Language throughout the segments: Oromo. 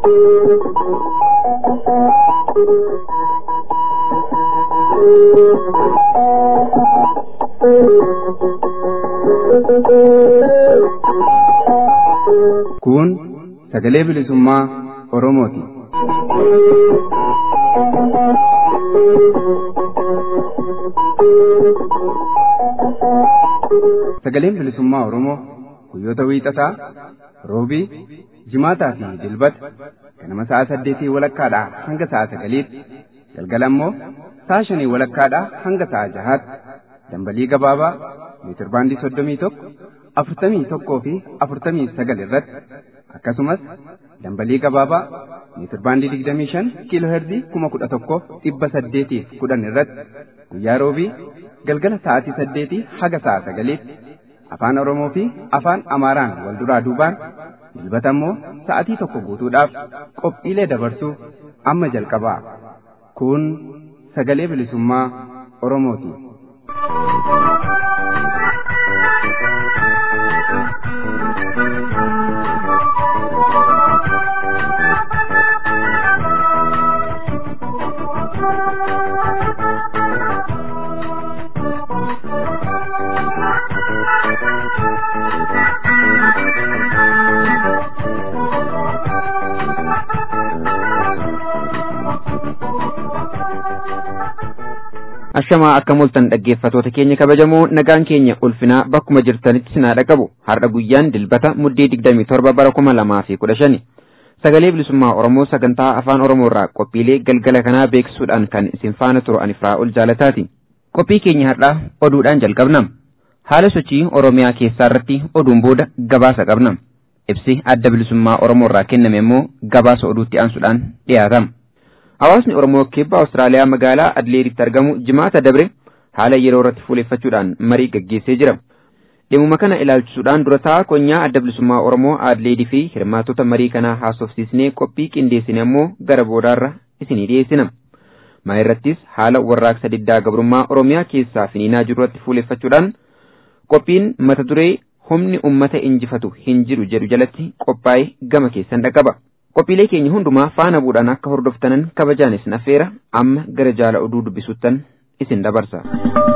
Kun sagalee bilisummaa Oromooti. Sagaleen bilisummaa Oromoo guyyoota wiixataa, roobii, jimaataa fi dilbata ganama sa'a saddeetii walakkaadhaa hanga sa'a sagaliitti galgala immoo sa'a shanii walakkaadhaa hanga sa'a jahaatti dambalii gabaabaa meetirbaandii soddomii tokko afurtamii tokkoo fi afurtamii sagal irratti akkasumas dambalii gabaabaa meetirbaandii digdamii shan kiiloo herzii kuma kudha tokkoof dhibba saddeetiif kudhan irratti guyyaa roobii galgala sa'aatii saddeetii haga sa'a sagaliitti afaan oromoo fi afaan amaaraan wal duraa duubaan dilbata immoo sa'atii tokko guutuudhaaf qophiilee dabarsuu amma jalqabaa kun sagalee bilisummaa oromooti. ashamaa akka mul'atan dhaggeeffatoota keenya kabajamoo nagaan keenya ulfinaa bakkuma jirtanitti sinaa dhaqabu har'a guyyaan dilbata muddee digdamii torba bara kuma lamaa fi kudha shani sagalee bilisummaa oromoo sagantaa afaan oromoo irraa qophiilee galgala kanaa beeksisuudhaan kan isin faana turu ani ol jaalataati qophii keenya har'aa oduudhaan jalqabna haala sochii oromiyaa keessaa irratti oduun booda gabaasa qabna ibsi adda bilisummaa oromoo irraa kenname immoo gabaasa oduutti aansuudhaan dhiyaatama. Hawaasni Oromoo kibba Awustiraaliyaa magaalaa Adleeditti argamu jimaata dabre haala yeroo irratti fuuleffachuudhaan marii gaggeessee jira. Dhimuma kana ilaalchisuudhaan dura taa'aa konyaa adda bilisummaa Oromoo Adleedii fi hirmaattota marii kanaa haasofsiisnee qophii qindeessine ammoo gara boodaarra isinii dhiyeessina. Maa irrattis haala warraaqsa diddaa gabrummaa Oromiyaa keessaa finiinaa jiru irratti fuuleffachuudhaan qophiin mata duree humni ummata injifatu hin jiru jedhu jalatti qophaa'ee gama keessan dhaqaba. Qophiilee keenya hundumaa faana bu'uudhaan akka hordoftanan kabajaan isin affeera amma gara jaala oduu dubbisuttan isin dabarsa.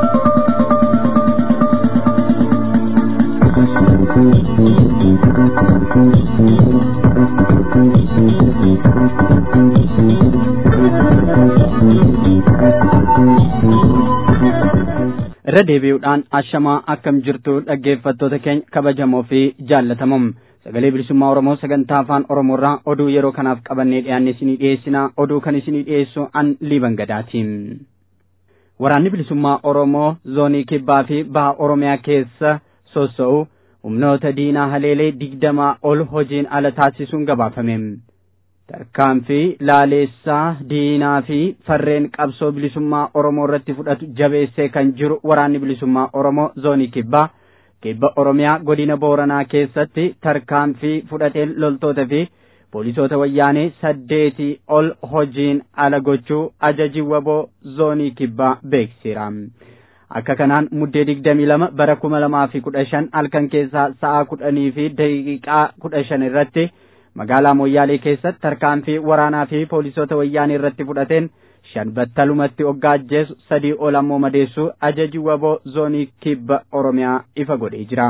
irra deebi'uudhaan ashamaa akkam jirtu dhaggeeffattoota keenya kabajamoo fi jaallatamoo sagalee bilisummaa oromoo sagantaa afaan oromoo irraa oduu yeroo kanaaf qabannee dhiyaanne isinii dhiyeessina oduu kan isinii dhiyeessu an liiban gadaatiin waraanni bilisummaa oromoo zoonii kibbaa fi baha oromiyaa keessa sossa'u humnoota diinaa haleelee digdamaa ol hojiin ala taasisuun gabaafame tarkaanfii laaleessaa diinaa fi farreen qabsoo bilisummaa oromoo irratti fudhatu jabeessee kan jiru waraanni bilisummaa oromoo zoonii kibbaa kibba oromiyaa godina booranaa keessatti tarkaanfii fudhateen loltoota fi poolisoota wayyaanee saddeetii ol hojiin ala gochuu ajaji waboo zoonii kibbaa beeksiseera. Akka kanaan muddee digdamii lama bara kuma lamaa fi kudha shan halkan keessaa sa'a kudhanii fi daqiiqaa kudha shan irratti magaalaa Moyyaalee keessatti tarkaanfii waraanaa fi poolisoota wayyaanee irratti fudhateen shan battalumatti oggaa ajjeesu sadii ol ammoo madeessu ajaji waboo zoonii kibba oromiyaa ifa godhee jira.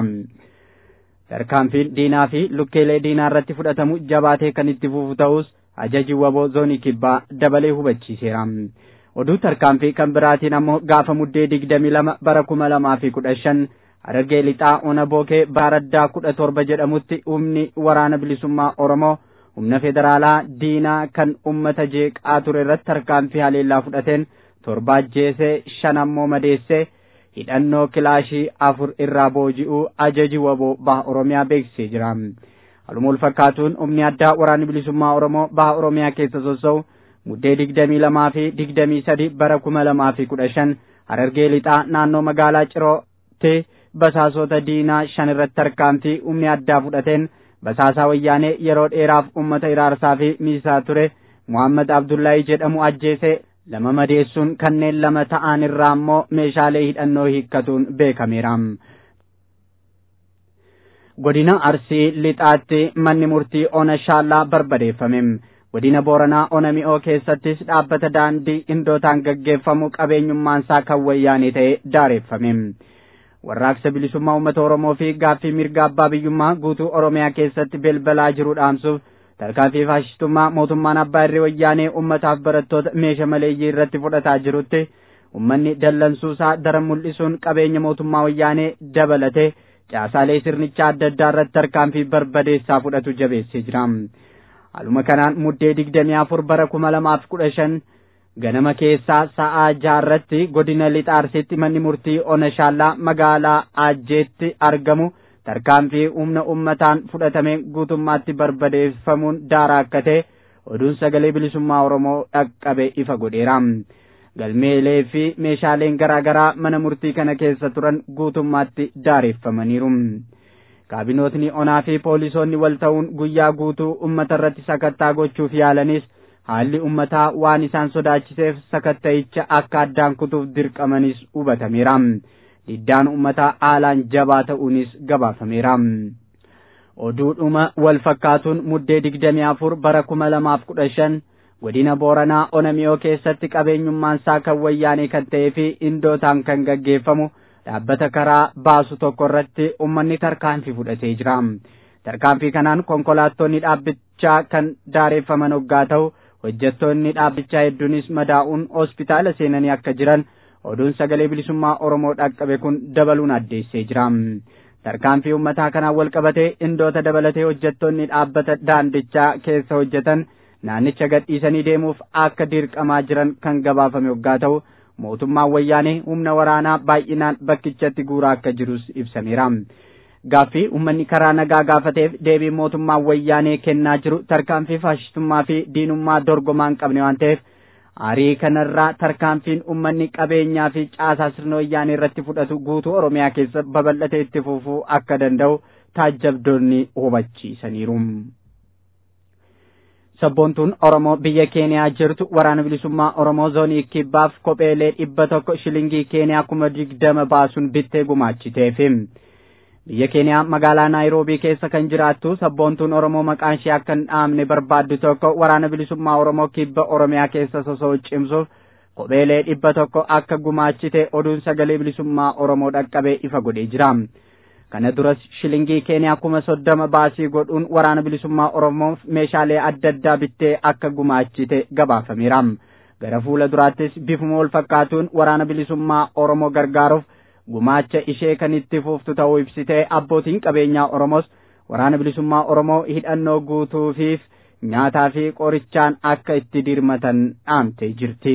Tarkaanfiin diinaa fi lukkeelee diinaa irratti fudhatamu jabaatee kan itti fufu ta'us ajaji waboo zoonii kibbaa dabalee hubachiiseera. Oduu tarkaanfii kan biraatiin ammoo gaafa muddee digdamii lama bara kuma lamaa fi kudha shan Harargee lixaa ona bookee baaraddaa kudha torba jedhamutti humni waraana bilisummaa Oromoo humna federaalaa diinaa kan ummata jeeqaa ture irratti tarkaanfii haleellaa fudhateen torba ajjeesee shan ammoo madeessee hidhannoo kilaashii afur irraa booji'uu ajaji waboo baha oromiyaa beeksisee jira. Haaluma wal fakkaatuun humni addaa waraanni bilisummaa Oromoo baha oromiyaa keessa sossa'u muddee digdamii lamaa fi digdamii sadi bara kuma lamaa fi kudha shan harargee lixaa naannoo magaalaa cirootti basaasota diinaa shan irratti tarkaanfii humni addaa fudhateen basaasaa wayyaanee yeroo dheeraaf ummata iraarsaa fi miisaa ture Muhammad Abdullahi jedhamu ajjeesee lama madeessuun kanneen lama ta'an irraa immoo meeshaalee hidhannoo hiikkatuun beekameera. godina arsii lixaatti manni murtii ona shaallaa barbadeeffame godina booranaa ona mi'oo keessattis dhaabbata daandii indootaan gaggeeffamu qabeenyummaansaa kan wayyaanee ta'e daareeffame warraaqsa bilisummaa uummata oromoo fi gaaffii mirga abbaa biyyummaa guutuu oromiyaa keessatti belbalaa jiru dhaamsuuf tarkaanfii faashistummaa mootummaan abbaa irree wayyaanee uummataaf barattoota meeshaa maleeyyii irratti fudhataa jirutti ummanni dallansuusaa daran mul'isuun qabeenya mootummaa wayyaanee dabalate caasaalee sirnichaa adda addaa irratti tarkaanfii barbadeessaa fudhatu jabeessee jira. Haaluma kanaan muddee digdamii afur bara kuma lamaaf kudha shan ganama keessaa sa'aa jaarratti godina lixa arsiitti manni murtii ona shaallaa magaalaa ajjeetti argamu tarkaanfii humna ummataan fudhatame guutummaatti barbadeeffamuun daaraa akka ta'e oduun sagalee bilisummaa oromoo dhaqqabe ifa godheera. galmeelee fi meeshaaleen garaa garaa mana murtii kana keessa turan guutummaatti daareeffamaniiru. kaabinootni onaa fi poolisoonni wal ta'uun guyyaa guutuu ummata irratti sakattaa gochuuf yaalanis haalli ummataa waan isaan sodaachiseef sakatta'icha akka addaan kutuuf dirqamanis hubatameera. diddaan ummataa haalaan jabaa ta'uunis gabaafameera. oduudhuma wal fakkaatuun muddee digdamii afur bara kuma lamaaf kudha shan godina booranaa onamiyoo keessatti qabeenyummaan isaa kan wayyaanee kan ta'ee fi indootaan kan gaggeeffamu dhaabbata karaa baasu tokko irratti ummanni tarkaanfii fudhatee jira. Tarkaanfii kanaan konkolaattonni dhaabbichaa kan daareeffaman hoggaa ta'u hojjettoonni dhaabbichaa hedduunis madaa'uun hospitaala seenanii akka jiran oduun sagalee bilisummaa Oromoo dhaqqabe kun dabaluun addeessee jira. Tarkaanfii uummataa kanaan wal qabatee indoota dabalatee hojjettoonni dhaabbata daandichaa keessa hojjetan naannicha gadhiisanii deemuuf akka dirqamaa jiran kan gabaafame hoggaa ta'u mootummaan wayyaanee humna waraanaa baay'inaan bakkichatti guuraa akka jirus ibsameera. Gaaffii uummanni karaa nagaa gaafateef deebii mootummaan wayyaanee kennaa jiru tarkaanfii faashistummaa fi diinummaa dorgomaa hin qabne waan ta'eef aarii kanarraa tarkaanfiin uummanni qabeenyaa fi caasaa sirna wayyaanee irratti fudhatu guutuu Oromiyaa keessa babal'atee itti fufuu akka danda'u taajjabdoonni hubachiisaniiru. sabboontuun Oromoo biyya Keeniyaa jirtu waraana bilisummaa Oromoo zoonii kibbaaf kopheelee dhibba tokko shilingii Keeniyaa kuma digdama baasuun bittee gumaachiteefi. Biyya Keeniyaa magaalaa Naayiroobii keessa kan jiraattu sabboontuun Oromoo maqaan ishee akka hin dhaamne barbaaddu tokko waraana bilisummaa Oromoo kibba Oromiyaa keessa sosoo cimsuuf kopheelee dhibba tokko akka gumaachite oduun sagalee bilisummaa Oromoo dhaqqabee ifa godhee jira. kana duras shilingii keeniyaa kuma soddoma baasii godhuun waraana bilisummaa oromoof meeshaalee adda addaa bittee akka gumaachite gabaafameera gara fuula duraattis bifuma wal fakkaatuun waraana bilisummaa oromoo gargaaruuf gumaacha ishee kan itti fuftu ta'uu ibsitee abbootiin qabeenyaa oromoos waraana bilisummaa oromoo hidhannoo guutuufiif nyaataa fi qorichaan akka itti dirmatan dhaamtee jirti.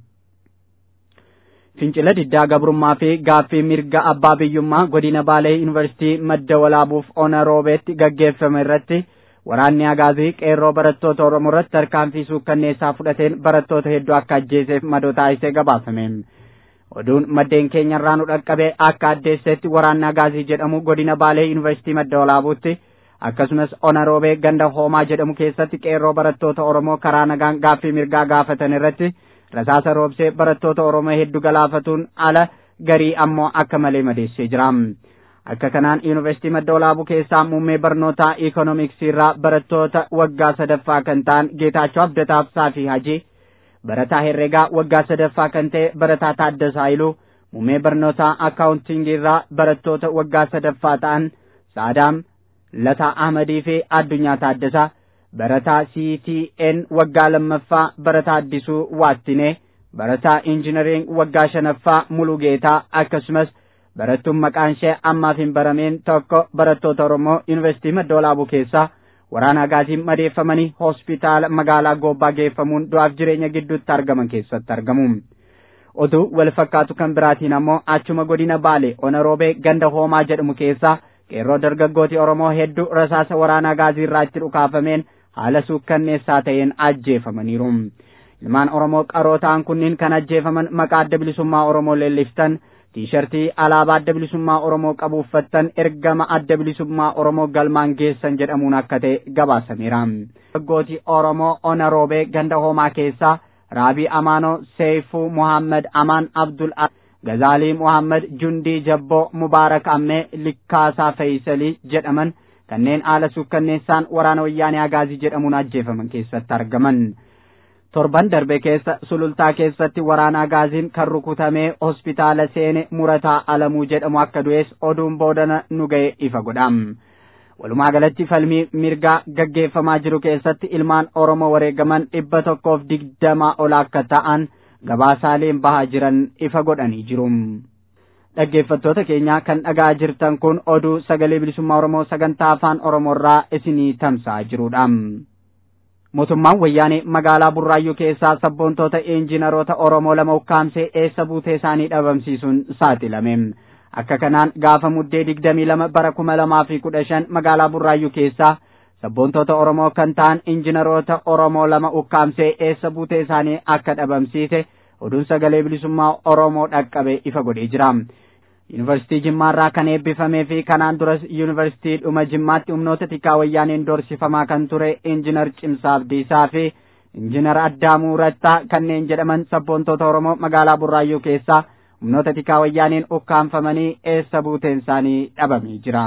fincila diddaa gabrummaa fi gaaffii mirga abbaa biyyummaa godina baalee yuunivarsiitii madda walaabuuf ona roobeetti gaggeeffame irratti waraanni agaazii qeerroo barattoota oromoo irratti tarkaanfii suukkanneessaa fudhateen barattoota hedduu akka ajjeeseef madoo taasisee gabaafame. oduun maddeen keenyarraa nu dhaqqabe akka addeessetti waraanni agaazii jedhamu godina baalee yuunivarsiitii madda walaabuutti akkasumas ona roobee ganda hoomaa jedhamu keessatti qeerroo barattoota oromoo karaa nagaan gaaffii mirgaa gaafatan irratti rasaasa roobsee barattoota oromoo hedduu galaafatuun ala garii ammoo akka malee madeessee jira. Akka kanaan yuunivarsiitii madda walaabuu keessaa muummee barnootaa iikoonoomiksii irraa barattoota waggaa sadaffaa kan ta'an Geetaachoo Abdataa Saafii Hajii barataa herreegaa waggaa sadaffaa kan ta'e barataa Taaddasaa Iluu muummee barnootaa akkaawuntingii irraa barattoota waggaa sadaffaa ta'an Saadaam Lataa Ahmadii fi Addunyaa Taaddasaa barataa CTN waggaa lammaffaa barataa Addisuu Waattinee barataa injinariing waggaa shanaffaa Mulugeetaa akkasumas barattuun maqaan ishee ammaaf hin barameen tokko barattoota Oromoo Yuunivarsiitii Madda Walaabuu keessaa waraana agaatiin madeeffamanii hospitaala magaalaa Goobbaa geeffamuun du'aaf jireenya gidduutti argaman keessatti argamu. Oduu wal fakkaatu kan biraatiin ammoo achuma godina Baalee Onaroobee ganda Hoomaa jedhamu keessaa qeerroo dargaggooti Oromoo hedduu rasaasa waraana agaazii irraa itti dhukaafameen haala suukkanneessaa ta'een ajjeefamaniiru. Ilmaan Oromoo qaroo ta'an kunniin kan ajjeefaman maqaa adda bilisummaa Oromoo leelliftan tiishartii alaabaa adda bilisummaa Oromoo qabu uffattan ergama adda bilisummaa Oromoo galmaan geessan jedhamuun akka ta'e gabaasameera. Dargaggooti Oromoo Ona Roobee ganda hoomaa keessaa Raabii Amaanoo Seeyfuu Muhammad Amaan Abdul Gazaalii Muhammad Jundii Jabboo Mubaarak Ammee Likkaasaa Feeyisalii jedhaman kanneen haala sukkanneessaan waraana wayyaanee Agaazii jedhamuun ajjeefaman keessatti argaman. torban darbe keessa sulultaa keessatti waraana agaaziin kan rukutamee hospitaala seene murataa alamuu jedhamu akka du'es oduun boodana nu ga'e ifa godham. Walumaa galatti falmii mirgaa gaggeeffamaa jiru keessatti ilmaan Oromoo wareegaman dhibba tokkoof digdama ol akka ta'an gabaasaaleen bahaa jiran ifa godhanii jiru. Dhaggeeffattoota keenya kan dhagaa jirtan kun oduu sagalee bilisummaa Oromoo sagantaa afaan Oromoorraa isinii tamsa'aa jirudha. mootummaan wayyaanee magaalaa burraayyuu keessaa sabboontoota injiinaroota oromoo lama ukkaamsee eessa buutee isaanii dhabamsiisuun saaxilame akka kanaan gaafa muddee digdamii lama bara kuma lamaa fi kudha shan magaalaa burraayyuu keessaa sabboontoota oromoo kan ta'an injiinaroota oromoo lama ukkaamsee eessa buutee isaanii akka dhabamsiise oduun sagalee bilisummaa oromoo dhaqqabe ifa godhee jira. yuunivarsiitii jimmaarraa kan eebbifamee fi kanaan duras yuunivarsiitii dhuma jimmaatti humnoota tikaa wayyaaneen doorsifamaa kan ture injiinar Cimsaa Abdiisaa fi injiinar Addaamuu Rattaa kanneen jedhaman sabboontoota Oromoo magaalaa Burraayyuu keessaa humnoota tikaa wayyaaneen ukkaanfamanii eessa buuteen isaanii dhabamee jira.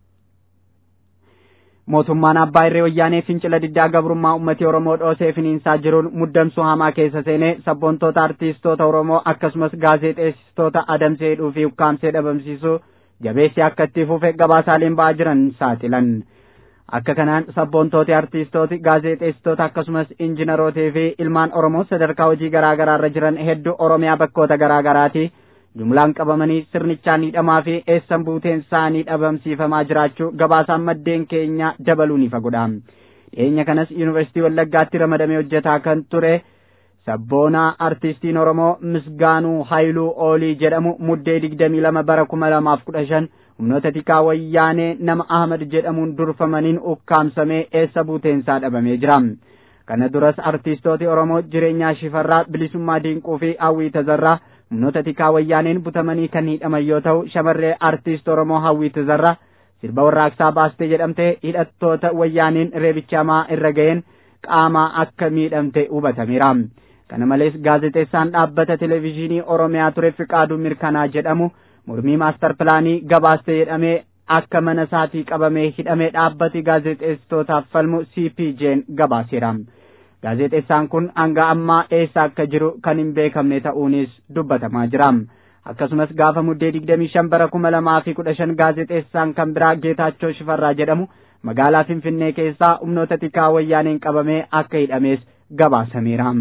mootummaan abbaa irree wayyaanee fincila diddaa gabrummaa uummatni oromoo dhoosee finiinsaa jiruun muddamsuu hamaa keessa seenee sabboontoota artiistoota oromoo akkasumas gaazexeessitoota adamsee hidhuu fi ukkaamsee dhabamsiisuu jabeessi akka itti fufe gabaasaaleen ba'aa jiran saaxilan. Akka kanaan sabboontooti artiistooti gaazexeessitoota akkasumas injiinarootii fi ilmaan oromoo sadarkaa hojii garaa garaa irra jiran hedduu oromiyaa bakkoota garaa garaati. jumlaan qabamanii sirnichaan hidhamaa fi eessan buuteen isaanii dhabamsiifamaa jiraachuu gabaasaan maddeen keenya dabaluun ifa godha. Dhiyeenya kanas yuunivarsiitii Wallaggaatti ramadamee hojjetaa kan ture sabboonaa artistiin Oromoo Misgaanuu Haayiluu Oolii jedhamu muddee digdamii lama bara kuma lamaaf kudha shan humnoota tikaa wayyaanee nama Ahmad jedhamuun durfamaniin ukkaamsamee eessa buuteensaa dhabamee jira. Kana duras artistooti Oromoo jireenyaa shifarraa bilisummaa diinquu fi hawwii tazarraa humnoota tikaa wayyaaneen butamanii kan hidhaman yoo ta'u shamarree artiist oromoo hawwii tazarraa sirba warraaqsaa baastee jedhamte hidhattoota wayyaaneen reebichamaa irra ga'een qaamaa akka miidhamte hubatameera. Kana malees gaazexeessaan dhaabbata televezyiinii Oromiyaa ture Fiqaaduu Mirkanaa jedhamu mormii maastar pilaanii gabaastee jedhamee akka mana isaatii qabamee hidhamee dhaabbati gaazexeessitootaaf falmu CPJ'n gabaaseera. Gaazexeessaan kun hanga ammaa eessa akka jiru kan hin beekamne ta'uunis dubbatamaa jira. Akkasumas gaafa muddee digdamii shan bara kuma lamaa fi kudha shan gaazexeessaan kan biraa Geetaachoo Shifarraa jedhamu magaalaa Finfinnee keessaa humnoota tikaa wayyaaneen qabamee akka hidhamees gabaasameera.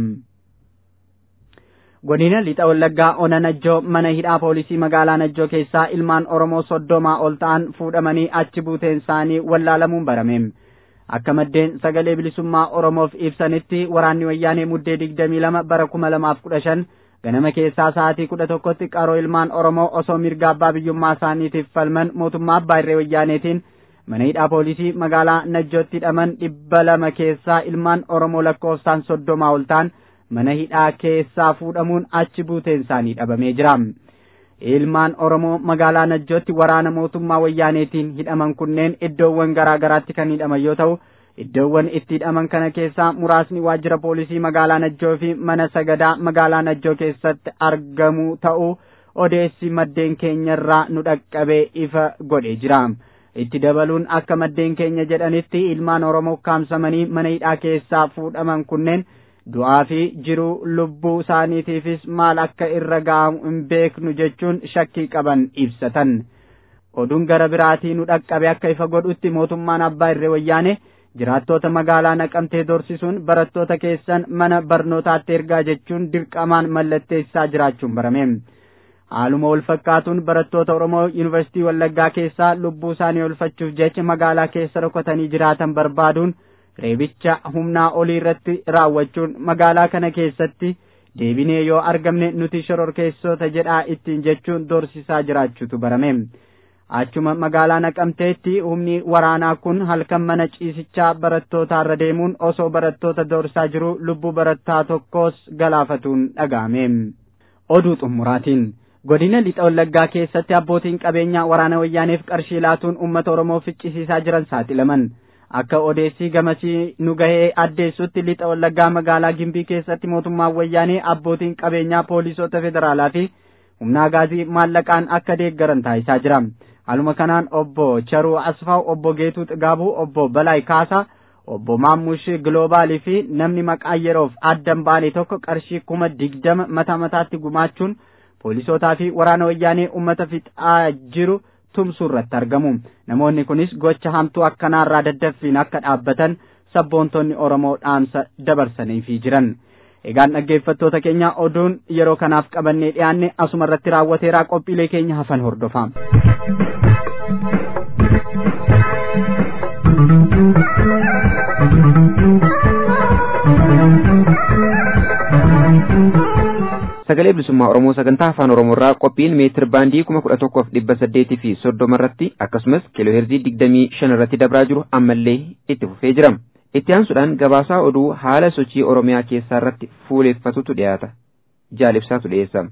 Godina lixa Wallaggaa Ona Najjoo mana hidhaa poolisii magaalaa Najjoo keessaa ilmaan Oromoo soddomaa ol ta'an fuudhamanii achi buuteen isaanii wallaalamuun barame. Akka maddeen sagalee bilisummaa Oromoof ibsanitti waraanni wayyaanee muddee digdamii lama bara kuma lamaaf kudha shan ganama keessaa sa'aatii kudha tokkotti qaroo ilmaan Oromoo osoo mirga abbaa biyyummaa isaaniitiif falman mootummaa abbaa irree wayyaaneetiin mana hidhaa poolisii magaalaa Najjootti hidhaman dhibba lama keessaa ilmaan Oromoo lakkoofsaan soddomaa ol ta'an mana hidhaa keessaa fuudhamuun achi buuteen isaanii dhabamee jira. Ilmaan Oromoo magaalaa Najjootti waraana mootummaa wayyaaneetiin hidhaman kunneen iddoowwan garaa garaatti kan hidhaman yoo ta'u, iddoowwan itti hidhaman kana keessaa muraasni waajjira poolisii magaalaa Najjoo fi mana sagadaa magaalaa Najjoo keessatti argamu ta'uu odeessi maddeen keenyarraa nu dhaqqabee ifa godhee jira. Itti dabaluun akka maddeen keenya jedhanitti ilmaan Oromoo kaamsamanii mana hidhaa keessaa fuudhaman kunneen du'aa fi jiruu lubbuu isaaniitiifis maal akka irra ga'amu hin beeknu jechuun shakkii qaban ibsatan. Oduun gara biraatii nu dhaqqabe akka ifa godhutti mootummaan abbaa irree wayyaane jiraattota magaalaa naqamtee dorsisuun barattoota keessan mana barnootaatti ergaa jechuun dirqamaan mallatteessaa jiraachuun barame. Haaluma wal fakkaatuun barattoota Oromoo Yuunivarsiitii Wallaggaa keessaa lubbuu isaanii olfachuuf jecha magaalaa keessa dhokatanii jiraatan barbaaduun reebicha humnaa olii irratti raawwachuun magaalaa kana keessatti deebinee yoo argamne nuti shororkeessota jedhaa ittiin jechuun doorsisaa jiraachuutu barame. Achuma magaalaa naqamteetti humni waraanaa kun halkan mana ciisichaa barattootaarra deemuun osoo barattoota doorsaa jiru lubbuu barattaa tokkos galaafatuun dhaga'ame. Oduu xumuraatiin. Godina lixa wallaggaa keessatti abbootiin qabeenyaa waraana wayyaaneef qarshii laatuun uummata Oromoo ficcisiisaa jiran saaxilaman. Akka odeessii gamasii nu gahee addeessutti lixa wallaggaa magaalaa Gimbii keessatti mootummaan wayyaanee abbootiin qabeenyaa poolisoota federaalaa fi humnaa gaazii maallaqaan akka deeggaran taasisaa jira. Haaluma kanaan obbo Charuu Asfaaw, obbo Geetuu Xigaabuu, obbo Balaay Kaasaa, obbo Maammush Giloobaalii fi namni maqaa yeroof addan baane tokko qarshii kuma digdama mataa mataatti gumaachuun poolisootaa fi waraana wayyaanee uummata fixaa jiru tumsuu irratti argamu. Namoonni kunis gocha hamtuu akkanaarraa daddaffiin akka dhaabbatan sabboontonni Oromoo dhaamsa dabarsaniifii jiran. Egaan dhaggeeffattoota keenya oduun yeroo kanaaf qabannee dhiyaanne asuma irratti raawwateeraa qophiilee keenya hafan hordofaa. sagalee bilisummaa oromoo sagantaa afaan oromoorraa qophiin meetir baandii kuma kudha tokkoof dhibba saddeetii fi soddoma irratti akkasumas kiilooheerzii digdamii shan irratti dabraa jiru ammallee itti fufee jira itti aansuudhaan gabaasaa oduu haala sochii oromiyaa keessaa irratti fuuleeffatutu dhiyaata jaalibsaatu dhiyeessa.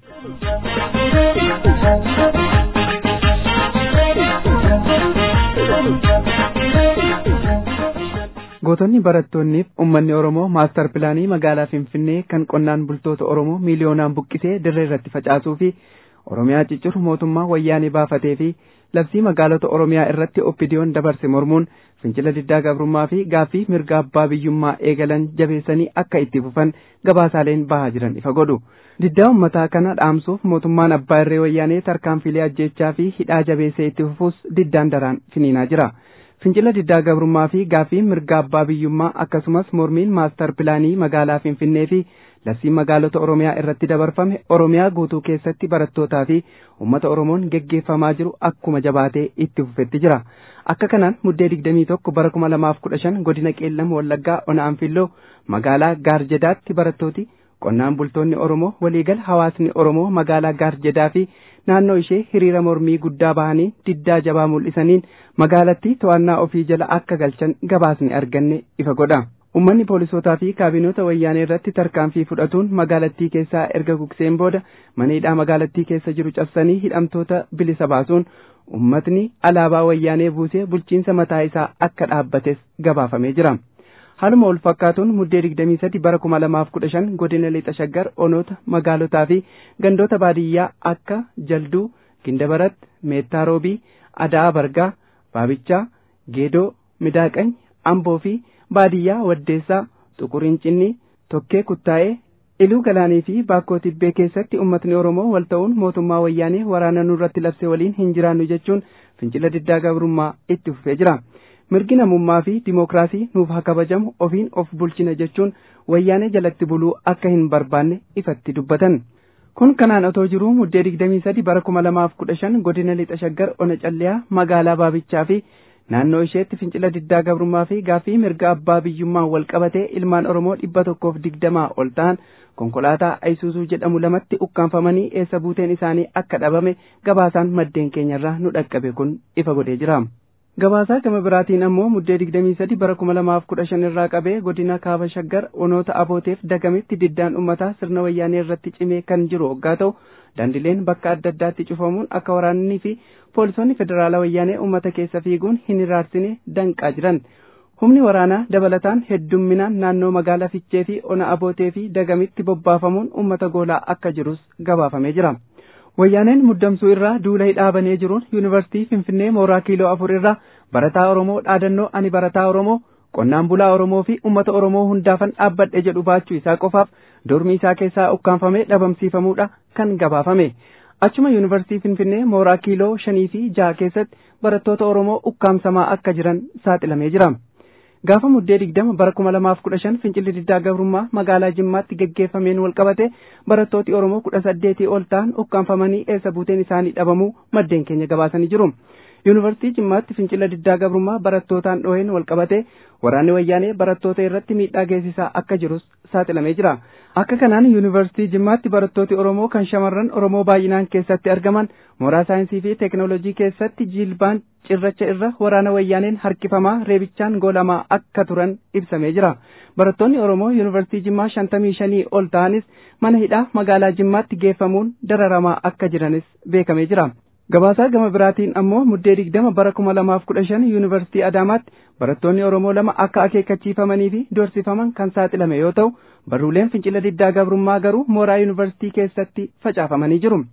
gootonni barattoonniif ummanni oromoo maastar pilaanii magaalaa finfinnee kan qonnaan bultoota oromoo miiliyoonaan buqqisee dirree irratti facaasuu fi oromiyaa ciccuru mootummaa wayyaanee baafatee fi labsii magaalota oromiyaa irratti oppidiyoon dabarse mormuun fincila diddaa gabrummaa fi gaaffii mirga abbaa biyyummaa eegalan jabeessanii akka itti fufan gabaasaaleen bahaa jiran ifa godhu diddaa ummataa kana dhaamsuuf mootummaan abbaa irree wayyaanee tarkaanfilee ajjeechaa fi hidhaa jabeessee itti fufuus diddaan daraan finiinaa jira. fincila diddaa gabrummaa fi gaaffii mirga abbaa biyyummaa akkasumas mormiin maastar pilaanii magaalaa finfinnee fi labsii magaalota oromiyaa irratti dabarfame oromiyaa guutuu keessatti barattootaa fi uummata oromoon geggeeffamaa jiru akkuma jabaatee itti fufetti jira akka kanaan muddee digdamii tokko bara kuma lamaaf kudha shan godina qeellam wallaggaa ona anfilloo magaalaa gaarjedaatti barattooti qonnaan bultoonni oromoo waliigal hawaasni oromoo magaalaa gaarjedaa fi naannoo ishee hiriira mormii guddaa bahanii diddaa jabaa mul'isaniin magaalattii to'annaa ofii jala akka galchan gabaasni arganne ifa godha. Uummanni poolisootaa fi kaabinoota wayyaanee irratti tarkaanfii fudhatuun magaalattii keessaa erga gugseen booda mana hidhaa magaalattii keessa jiru cabsanii hidhamtoota bilisa baasuun uummatni alaabaa wayyaanee buusee bulchiinsa mataa isaa akka dhaabbates gabaafamee jira. Haaluma wal fakkaatuun muddee digdamii sadi bara kuma lamaaf kudha shan godina lixa shaggar onoota magaalotaa fi gandoota baadiyyaa akka jalduu gindabarat meettaa roobii adaa bargaa baabichaa geedoo midaaqany amboo fi baadiyyaa waddeessaa xuqurincinni tokkee kuttaa'ee iluu galaanii fi baakkoo tibbee keessatti ummatni oromoo wal ta'uun mootummaa wayyaanee waraana nurratti labse waliin hin jiraannu jechuun fincila diddaa gabrummaa itti fufee jira. mirgi namummaa fi dimookiraasii nuuf haa kabajamu ofiin of bulchina jechuun wayyaanee jalatti buluu akka hin barbaanne ifatti dubbatan. Kun kanaan otoo jiruu muddee digdamii sadi bara kuma lamaaf kudha shan godina lixa shaggar ona calliyaa magaalaa baabichaa fi naannoo isheetti fincila diddaa gabrummaa fi gaaffii mirga abbaa biyyummaa wal qabatee ilmaan Oromoo dhibba tokkoof digdamaa ol ta'an konkolaataa Ayisuusuu jedhamu lamatti ukkaanfamanii eessa buuteen isaanii akka dhabame gabaasaan maddeen keenyarraa nu dhaqqabe kun ifa godhee jira. Gabaasaa gama biraatiin ammoo muddee digdamii sadi bara kuma lamaaf kudha shan irraa qabee godina kaaba shaggar onoota abooteef dagametti diddaan ummataa sirna wayyaanee irratti cimee kan jiru hoggaa ta'u daandileen bakka adda addaatti cufamuun akka waraannii fi poolisoonni federaalaa wayyaanee ummata keessa fiiguun hin hiraarsine danqaa jiran. Humni waraanaa dabalataan heddumminaan naannoo magaalaa Fichee fi ona abootee fi dagamitti bobbaafamuun ummata goolaa akka jirus gabaafamee jira. Wayyaaneen muddamsuu irraa duula hidhaabanee jiruun yuunivarsiitii Finfinnee mooraa kiiloo afur irraa barataa Oromoo dhaadannoo ani barataa Oromoo qonnaan bulaa Oromoo fi uummata Oromoo hundaafan dhaabbadhe jedhu baachuu isaa qofaaf dormii isaa keessaa ukkaanfamee dhabamsiifamuudha kan gabaafame. Achuma yuunivarsiitii Finfinnee mooraa kiiloo shanii fi jaha keessatti barattoota Oromoo ukkaamsamaa akka jiran saaxilamee jira. Gaafa muddee digdama bara kuma lamaaf kudha shan fincilli diddaa gabrummaa magaalaa Jimmaatti geggeeffameen wal qabate barattooti Oromoo kudha saddeetii ol ta'an ukkaanfamanii eessa buuteen isaanii dhabamuu maddeen keenya gabaasanii jiru. Yuunivarsiitii Jimmaatti fincila diddaa gabrummaa barattootaan dhooheen wal qabate waraanni wayyaanee barattoota irratti miidhaa geessisaa akka jirus saaxilamee jira. Akka kanaan yuunivarsiitii Jimmaatti barattooti Oromoo kan shamarran Oromoo baay'inaan keessatti argaman mooraa saayinsii fi teekinooloojii keessatti jilbaan cirracha irra waraana wayyaaneen harkifamaa reebichaan goolamaa akka turan ibsamee jira. Barattoonni Oromoo yuunivarsiitii Jimmaa shantamii shanii ol ta'anis mana hidhaa magaalaa Jimmaatti geeffamuun dararamaa akka jiranis beekamee jira. Gabaasaa gama biraatiin ammoo muddee digdama bara kuma lamaaf kudha shan yuunivarsiitii Adaamaatti barattoonni Oromoo lama akka akeekkachiifamanii fi dorsifaman kan saaxilame yoo ta'u barruuleen fincila diddaa gabrummaa garuu mooraa yuunivarsiitii keessatti facaafamanii jiru.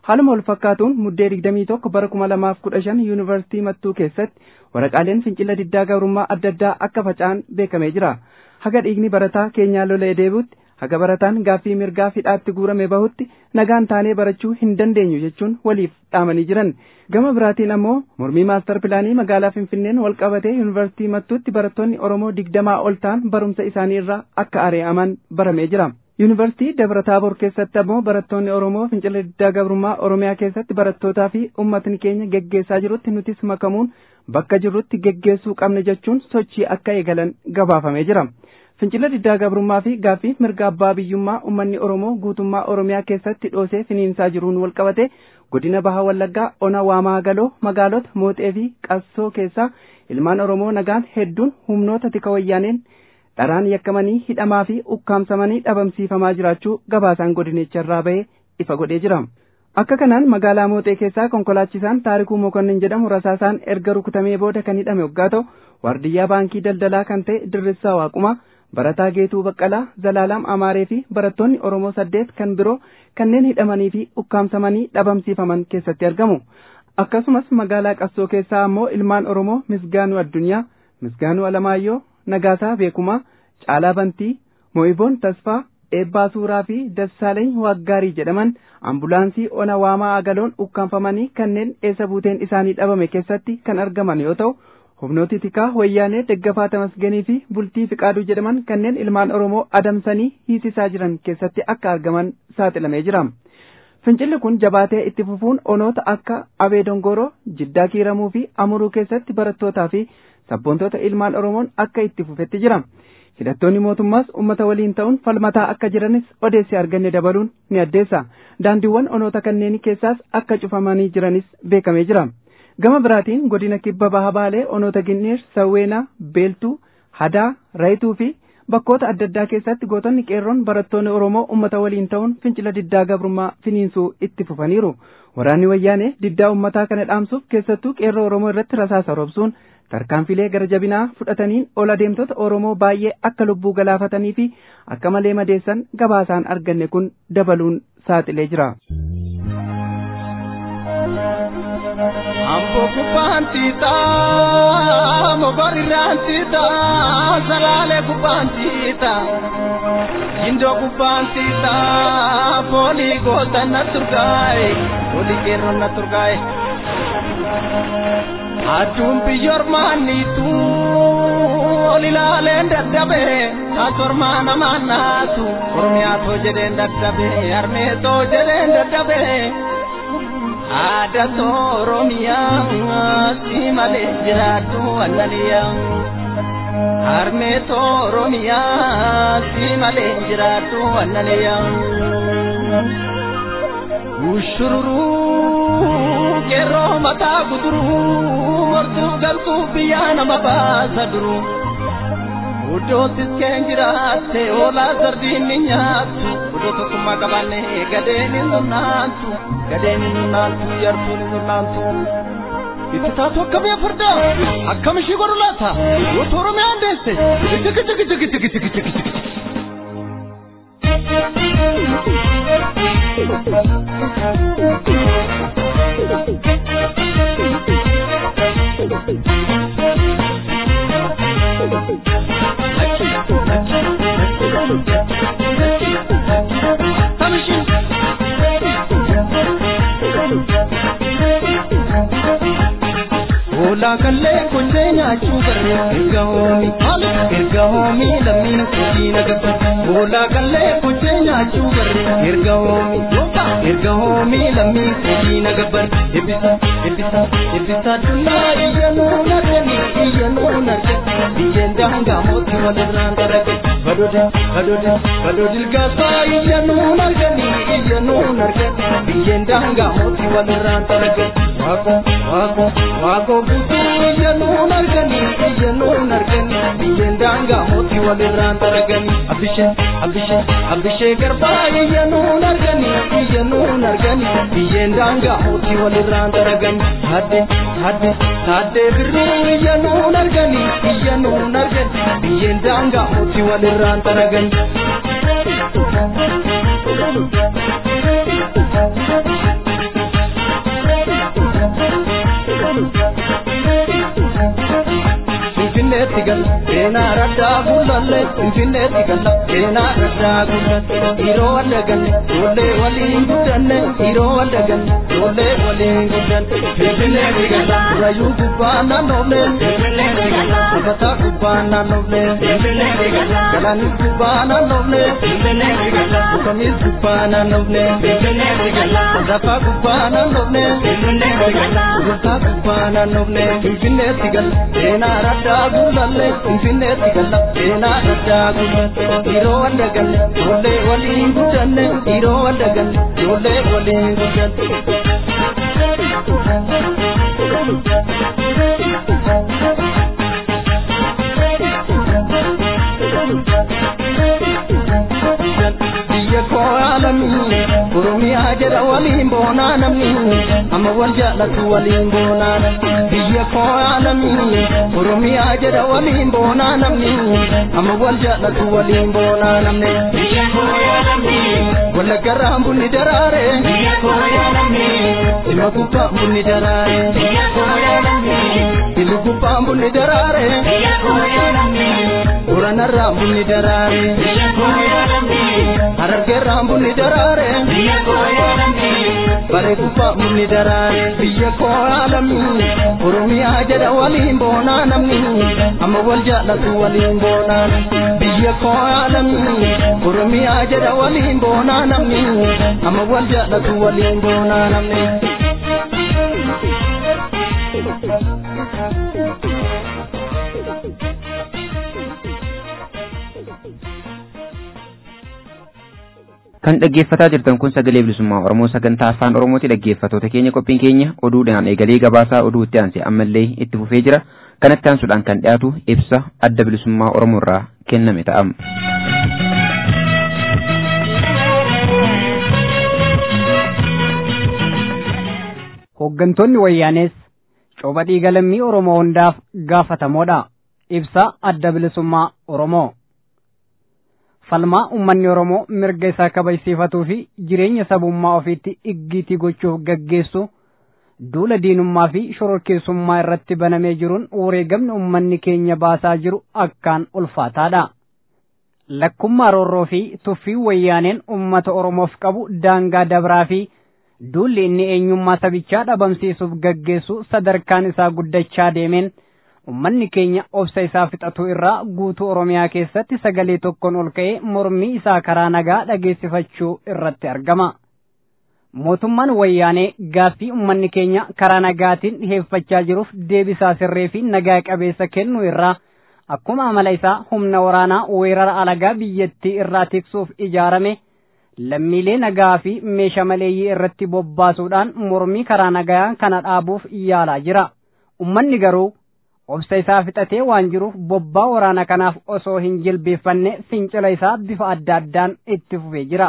haaluma wal fakkaatuun muddee digdamii tokko bara kuma lamaaf kudha shan yuunivarsiitii mattuu keessatti waraqaaleen fincila diddaa gabrummaa adda addaa akka faca'an beekamee jira haga dhiigni barataa keenyaa lolee deebi'utti haga barataan gaaffii mirgaa hidhaatti guurame bahutti nagaan taanee barachuu hin dandeenyu jechuun waliif dhaamanii jiran gama biraatiin ammoo mormii maastar pilaanii magaalaa finfinneen wal qabatee yuunivarsiitii mattuutti barattoonni oromoo digdamaa ol ta'an barumsa isaanii irraa akka ari'aman baramee jira. yuunivarsiitii dabra taaboor keessatti ammoo barattoonni oromoo fincila diddaa gabrummaa oromiyaa keessatti barattootaa fi ummatni keenya geggeessaa jirutti nutis makamuun bakka jirrutti geggeessuu qabne jechuun sochii akka eegalan gabaafamee jira. fincila diddaa gabrummaa fi gaaffii mirga abbaa biyyummaa ummanni oromoo guutummaa oromiyaa keessatti dhoosee finiinsaa jiruun wal qabate godina baha wallaggaa ona waamaa galoo magaalota mooxee fi qassoo keessaa ilmaan oromoo nagaan hedduun humnoota tika wayyaaneen dharaan yakkamanii hidhamaa fi ukkaamsamanii dhabamsiifamaa jiraachuu gabaasaan godinicharraa bahee ifa godhee jira. Akka kanaan magaalaa Mooxee keessaa konkolaachisaan Taarikuu Mokonnin jedhamu rasaasaan erga rukutamee booda kan hidhame waggaa ta'u waardiyyaa baankii daldalaa kan ta'e Dirrisaa Waaquma barataa Geetuu Baqqalaa Zalaalaam Amaaree fi barattoonni Oromoo saddeet kan biroo kanneen hidhamanii fi ukkaamsamanii dhabamsiifaman keessatti argamu. Akkasumas magaalaa Qassoo keessaa ammoo ilmaan Oromoo Misgaanuu Addunyaa, Misgaanuu Alamaayyoo, Nagaasaa Beekumaa, Caalaa Bantii, Mo'iboon Tasfaa, Eebbaa Suuraa fi Dassaaleeny Waaggaarii jedhaman ambulaansii ona waamaa agaloon ukkaanfamanii kanneen eessa buuteen isaanii dhabame keessatti kan argaman yoo ta'u humnooti tikaa wayyaanee deggafaa tamasgenii fi bultii fiqaaduu jedhaman kanneen ilmaan oromoo adamsanii hiisisaa jiran keessatti akka argaman saaxilamee jira. Fincilli kun jabaatee itti fufuun onoota akka Abee Dongoroo, Jiddaa Kiiramuu fi Amuruu keessatti barattootaa fi sabboontoota ilmaan Oromoon akka itti fufetti jira. Hidhattoonni mootummaas uummata waliin ta'uun falmataa akka jiranis odeessi arganne dabaluun ni addeessa. Daandiiwwan onoota kanneenii keessaas akka cufamanii jiranis beekamee jira. Gama biraatiin godina kibba baha baalee onoota Ginneer, Sawweenaa, Beeltuu, Hadaa, Rayituu fi bakkoota adda addaa keessatti gootonni qeerroon barattoonni Oromoo uummata waliin ta'uun fincila diddaa gabrummaa finiinsuu itti fufaniiru. Waraanni wayyaanee diddaa uummataa kana dhaamsuuf keessattuu qeerroo Oromoo irratti rasaasa roobsuun tarkaanfilee gara jabinaa fudhataniin ol adeemtota Oromoo baay'ee akka lubbuu galaafatanii fi akka malee madeessan gabaasaan arganne kun dabaluun saaxilee jira. Ambo kubantita, mogorirantita, salale kubantita, indo kubantita, poli gota naturgai, poli kero naturgai. Adum biyor manitu, olilale daddabe, asormana manatu, ormiato jeden daddabe, armeto jeden daddabe. Ada Oromiyaa si malee jiraatu annaniyaa. Harmee Oromiyaa si malee jiraatu annaniyaa. Ushururuu qeerroo mataa guduruu mortuu galtuu biyyaa nama baasa duruu. Uddootis keen jiraatte oolaa sardiin ni nyaattu. Uddoo tokkummaa qabaanne gadeen hin nunnaantu. Gadeen hin nunnaantu yartuun hin nunnaantu. Itti taatu akkamii farda akkam ishii godhu laata goota Oromiyaan deesse. Jigi jigi jigi jigi jigi jigi jigi. Ola kalle kunje nyaachuu barre erga hoomi erga hoomi lammiin kujii nagabba. Ola kalle kunje nyaachuu barre erga hoomi erga hoomi lammiin kujii nagabba. Ebbisa ebbisa ebbisa addunyaa iyya nuun argani iyya nuun argani biyyeen daangaa mootii walirraan darage. Badode badode badodil gaasaa iyya nuun argani iyya nuun argani biyyeen daangaa mootii walirraan darage. Waaqoo waaqoo waaqoo guutuu iyya nuun argani iyya nuun argani biyyeen daangaa mootii walirraan daragani. Abishee abishee abishee garbaa iyya nuun argani iyya nuun argani biyyeen daangaa mootii walirraan daragani. Hadde hadde hadde birruu iyya nuun argani iyya nuun argani biyyeen daangaa mootii walirraan daragani. Finfinneetti galla seenaa raddaa gullalle Finfinneetti galla seenaa raddaa gullalle Yeroo adda ganne ijoollee waliin guddanne Yeroo adda ganne ijoollee waliin guddanne Finfinneetti galla Rayyuu gubbaa naannoolle Finfinneetti galla Sabataa gubbaa naannoolle Finfinneetti galla Galaanis gubbaa naannoolle Finfinneetti galla Mukamis gubbaa naannoolle Finfinneetti galla Safaa gubbaa naannoolle Finfinneetti galla Gurgurtaa gubbaa naannoolle Finfinneetti galla seenaa raddaa gullalle Finfinneetti galla seenaa raddaa gullalle Yeroo adda ganne ijoollee waliin guddanne Yeroo adda ganne ijoollee waliin guddanne. biyya koo aalamii oromiyaa jedha waliin boonaa namni amma wal jaallatu waliin boonaa biyya koo aalamii oromiyaa jedha waliin boonaa namni amma wal jaallatu waliin boonaa namni biyya koo aalamii wallaggarraan bunni daraare biyya koo aalamii ilma gubbaan bunni daraare biyya koo aalamii ilma gubbaan bunni daraare biyya koo aalamii uranarraan bunni daraare biyya koo aalamii harargeerraan bunni daraare biyya koo aalamii bare gubbaan bunni daraare biyya koo aalamii oromiyaa jedha waliin boonaa namni amma wal jaallatu waliin boonaa biyya koo aalamii oromiyaa jedha waliin boonaa namni amma wal jaallatu waliin boonaa namni. Kan dhaggeeffataa jirtan kun sagalee bilisummaa Oromoo sagantaa afaan Oromooti dhaggeeffatoota keenya qophiin keenya oduudhaan eegalee gabaasaa oduu itti aansee ammallee itti fufee jira. Kanatti aansuudhaan kan dhiyaatu ibsa adda bilisummaa Oromoo irraa kenname ta'ama. Hooggantoonni wayyaanees cooba dhiiga lammii Oromoo hundaaf gaafatamoodha. Ibsa adda bilisummaa Oromoo. falmaa ummanni Oromoo mirga isaa kabajsiifatuu fi jireenya sabummaa ofiitti iggiitii gochuuf gaggeessu duula diinummaa fi shororkeessummaa irratti banamee jiruun wareegamni ummanni keenya baasaa jiru akkaan ulfaataadha. Lakkummaa roorroo fi tuffii wayyaaneen ummata Oromoof qabu daangaa dabraa fi duulli inni eenyummaa sabichaa dhabamsiisuuf gaggeessu sadarkaan isaa guddachaa deemeen ummanni keenya obsa isaa fixatu irraa guutuu oromiyaa keessatti sagalee tokkoon ol ka'ee mormii isaa karaa nagaa dhageessifachuu irratti argama. Mootummaan wayyaanee gaaffii ummanni keenya karaa nagaatiin dhiheeffachaa jiruuf deebisaa sirree fi nagaa qabeessa kennu irraa akkuma amala isaa humna waraanaa weerara alagaa biyyattii irraa tiksuuf ijaarame lammiilee nagaa fi meeshaa maleeyyii irratti bobbaasuudhaan mormii karaa nagaa kana dhaabuuf yaalaa jira. Ummanni garuu obsa isaa fixatee waan jiruuf bobbaa waraana kanaaf osoo hin jilbeeffanne fincila isaa bifa adda addaan itti fufee jira.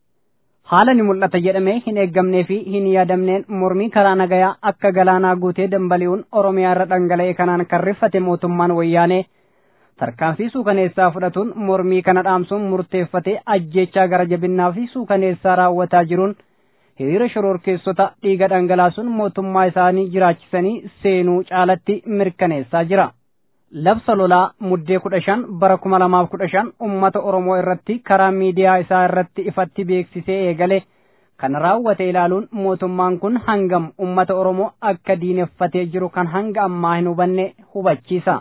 Haala ni mul'ata jedhamee hin eeggamnee fi hin yaadamneen mormii karaa nagayaa akka galaanaa guutee dambali'uun Oromiyaa irra dhangala'e kanaan kan riffate mootummaan wayyaanee tarkaanfii suukaneessaa fudhatuun mormii kana dhaamsuun murteeffatee ajjeechaa gara jabinnaa fi suukaneessaa raawwataa jiruun hiriira shororkeessota dhiiga dhangalaasuun mootummaa isaanii jiraachisanii seenuu caalatti mirkaneessaa jira. Labsa lolaa muddee kudha shan bara kuma lamaaf kudha shan ummata Oromoo irratti karaa miidiyaa isaa irratti ifatti beeksisee eegale kan raawwate ilaaluun mootummaan kun hangam ummata Oromoo akka diineffatee jiru kan hanga ammaa hin hubanne hubachiisa.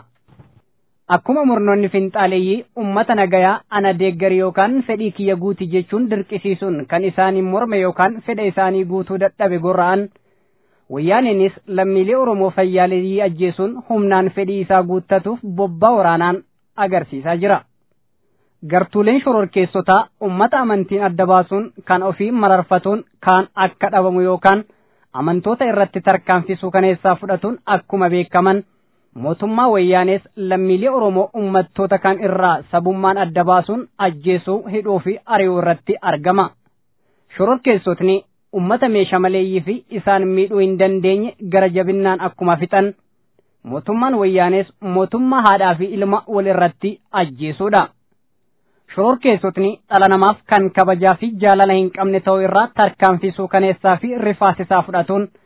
Akkuma murnoonni finxaaleeyyii ummata nagayaa ana deeggari yookaan fedhii kiyya guuti jechuun dirqisiisuun kan isaanii morme yookaan fedha isaanii guutuu dadhabe gorra'an wayyaaneenis lammiilee Oromoo fayyaaleeyyii ajjeesuun humnaan fedhii isaa guuttatuuf bobbaa waraanaan agarsiisaa jira. Gartuuleen shororkeessotaa ummata amantiin adda baasuun kan ofii mararfatuun kaan akka dhabamu yookaan amantoota irratti tarkaanfisuu kaneessaa fudhatuun akkuma beekaman mootummaa wayyaanees lammiilee Oromoo ummattoota kan irraa sabummaan adda baasuun ajjeesuu hidhuu fi ari'uu irratti argama. Shororkeessotni ummata meeshaa maleeyyii fi isaan miidhuu hin dandeenye gara jabinnaan akkuma fixan mootummaan wayyaanees mootummaa haadhaa fi ilma wal irratti ajjeesuudha. Shororkeessotni dhala namaaf kan kabajaa fi jaalala hin qabne ta'uu irraa tarkaanfisuu kaneessaa fi rifaasisaa fudhatuun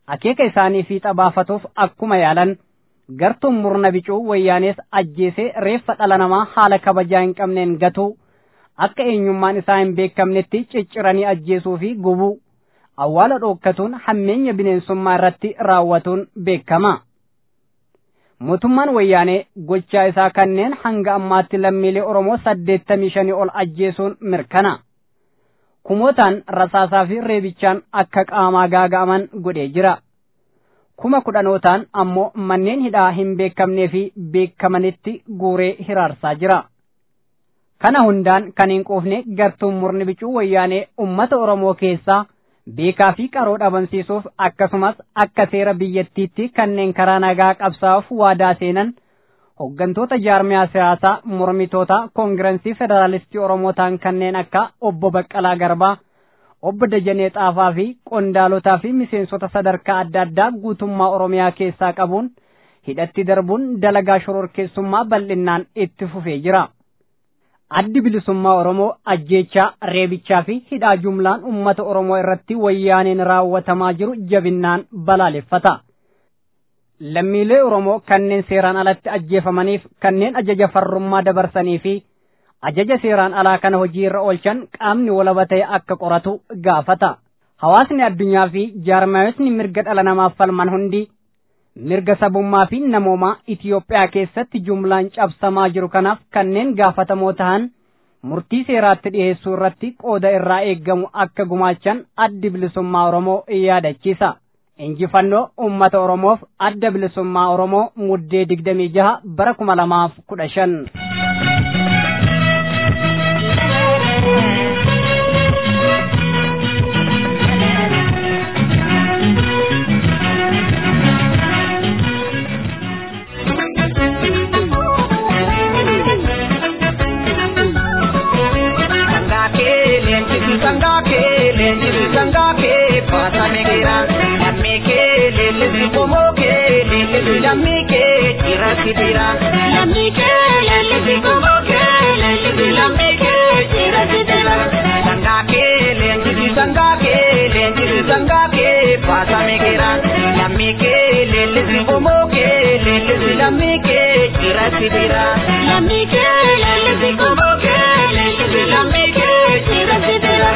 akeeka isaanii fiixa baafatuuf akkuma yaalan gartuun murna bicuu wayyaanees ajjeesee reeffa dhala namaa haala kabajaa hin qabneen gatuu akka eenyummaan isaa hin beekamnetti cicciranii ajjeesuu fi gubuu awwaala dhookkatuun hammeenya bineensummaa irratti raawwatuun beekama. Mootummaan wayyaanee gochaa isaa kanneen hanga ammaatti lammiilee Oromoo saddeettamii shanii ol ajjeesuun mirkana. Kumootaan rasaasaa fi reebichaan akka qaamaa gaaga'aman godhee jira. Kuma kudhanootaan ammoo manneen hidhaa hin beekamnee fi beekamanitti guuree hiraarsaa jira. Kana hundaan kan hin quufne gartuun murni bicuu wayyaanee uummata Oromoo keessaa beekaa fi qaroo dhabamsiisuuf akkasumas akka seera biyyattiitti kanneen karaa nagaa qabsaa'uuf waadaa seenan hooggantoota jaarmiyaa siyaasaa mormitoota koongirensii federaalistii Oromoo ta'an kanneen akka obbo Baqqalaa Garbaa, obbo Dajanee Xaafaa fi qondaalotaa fi miseensota sadarkaa adda addaa guutummaa Oromiyaa keessaa qabuun hidhatti darbuun dalagaa shororkeessummaa bal'innaan itti fufee jira. addi bilisummaa Oromoo ajjeechaa reebichaa fi hidhaa jumlaan uummata Oromoo irratti wayyaaneen raawwatamaa jiru jabinnaan balaaleffata. Lammiilee Oromoo kanneen seeraan alatti ajjeefamaniif kanneen ajaja farrummaa dabarsanii fi ajaja seeraan alaa kana hojii irra oolchan qaamni walaba ta'e akka qoratu gaafata. Hawaasni addunyaa fi jaarmaayotni mirga dhala namaaf falman hundi mirga sabummaa fi namoomaa Itiyoophiyaa keessatti jumlaan cabsamaa jiru kanaaf kanneen gaafatamoo ta'an murtii seeraatti dhiyeessuu irratti qooda irraa eeggamu akka gumaachan addi bilisummaa Oromoo yaadachiisa. Injifannoo uummata Oromoof adda bilisummaa Oromoo muddee digdamii jaha bara kuma lamaaf kudha shan. lammii kee jiraatti jira. Lammii kee leenjisi gomboo kee leenjisi lammii kee jiraatti jira. Sangaa kee leenjisi sangaa kee leenjisi sangaa kee baasame jira. Lammii kee leenjisi gomboo kee leenjisi lammii kee jiraatti jira. Lammii kee leenjisi gomboo kee leenjisi lammii kee jiraatti jira.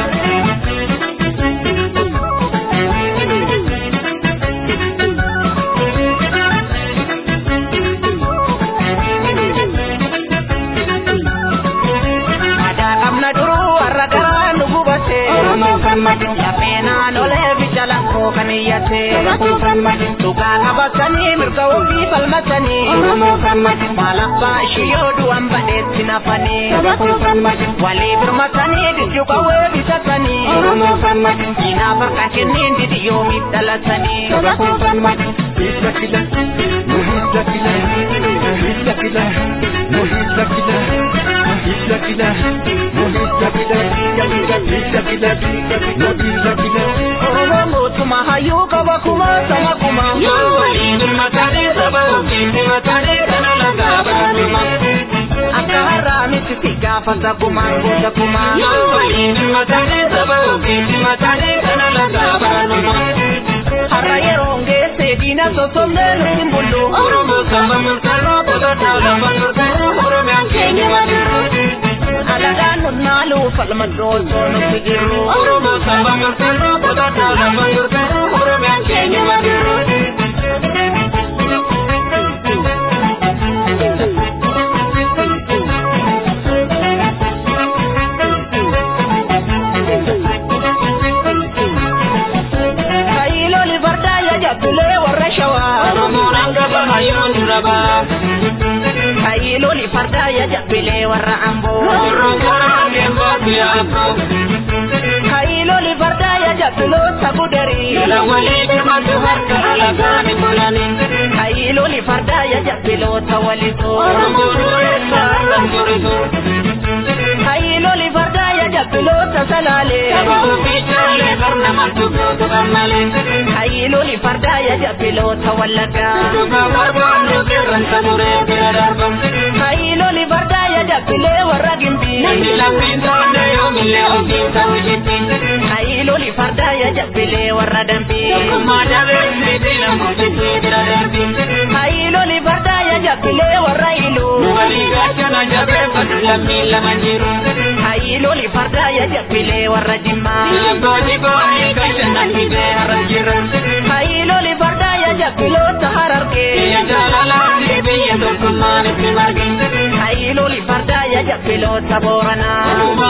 Lafeenaan olee bijala koo kan iyyate. Dhugaa qabatanii mirga ofii falmatanii. Maal abbaa ishii yoo du'an badheetti nafanii. Walii birmatanii dijju qawwee bitatanii. Diinaa farqa kenniin didi yoomiif dhalatanii. Hidda kila, nu hidda kila, hidda kila, nu hidda kila, hidda kila, nu hidda kila, hidda kila, nu hidda kila. Oromoo mootummaa hayyuu qaba kuma sama kuma. Yoo waliin birmatanii saba ofiin birmatanii kana lagaa baatuma. Akka har'aa miti si gaafata kumaan goota kumaa. Yoo waliin birmatanii saba ofiin birmatanii kana lagaa baatuma. Har'a yeroo geesse diina sossobnee nuti mul'u. Oromoo saba murteeroo qototaa lama murteeroo Oromiyaan keenya madiru. Alagaan nunnaalu falma doosoo nuti jiru. Oromoo saba murteeroo qototaa lama murteeroo Oromiyaan keenya madiru. Kaayiloli fardaa ya jabbilee warra amboo. Kaayiloli fardaa ya jabbiloota gudarii. Kaayiloli fardaa ya jabbiloota walisoo. Kaayiloli fardaa ya jabbiloota salaalee. Kaayiloli fardaa ya jabbiloota wallaggaa. Kaayiloli fardaa ya jabbilee warra gimbii. Kaayiloli fardaa ya jabbilee warra dambii. Hailoli fardaaya jabbilee warra iluu. Hailoli fardaaya jabbilee warra jimmaa. Hailoli fardaaya jabbiloota harargee. Hailoli fardaaya jabbiloota booranaa.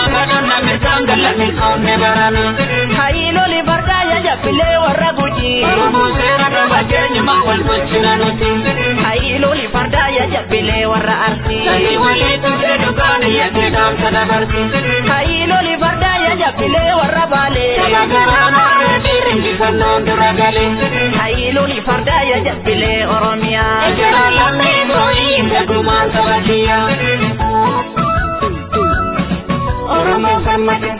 Hailoli fardaaya jabbilee warra gujii. Hailoli fardaaya jabbilee warra arsii. Hailoli fardaaya jabbilee warra baalee. Hailoli fardaaya jabbilee oromiyaa. Oromoo gammade.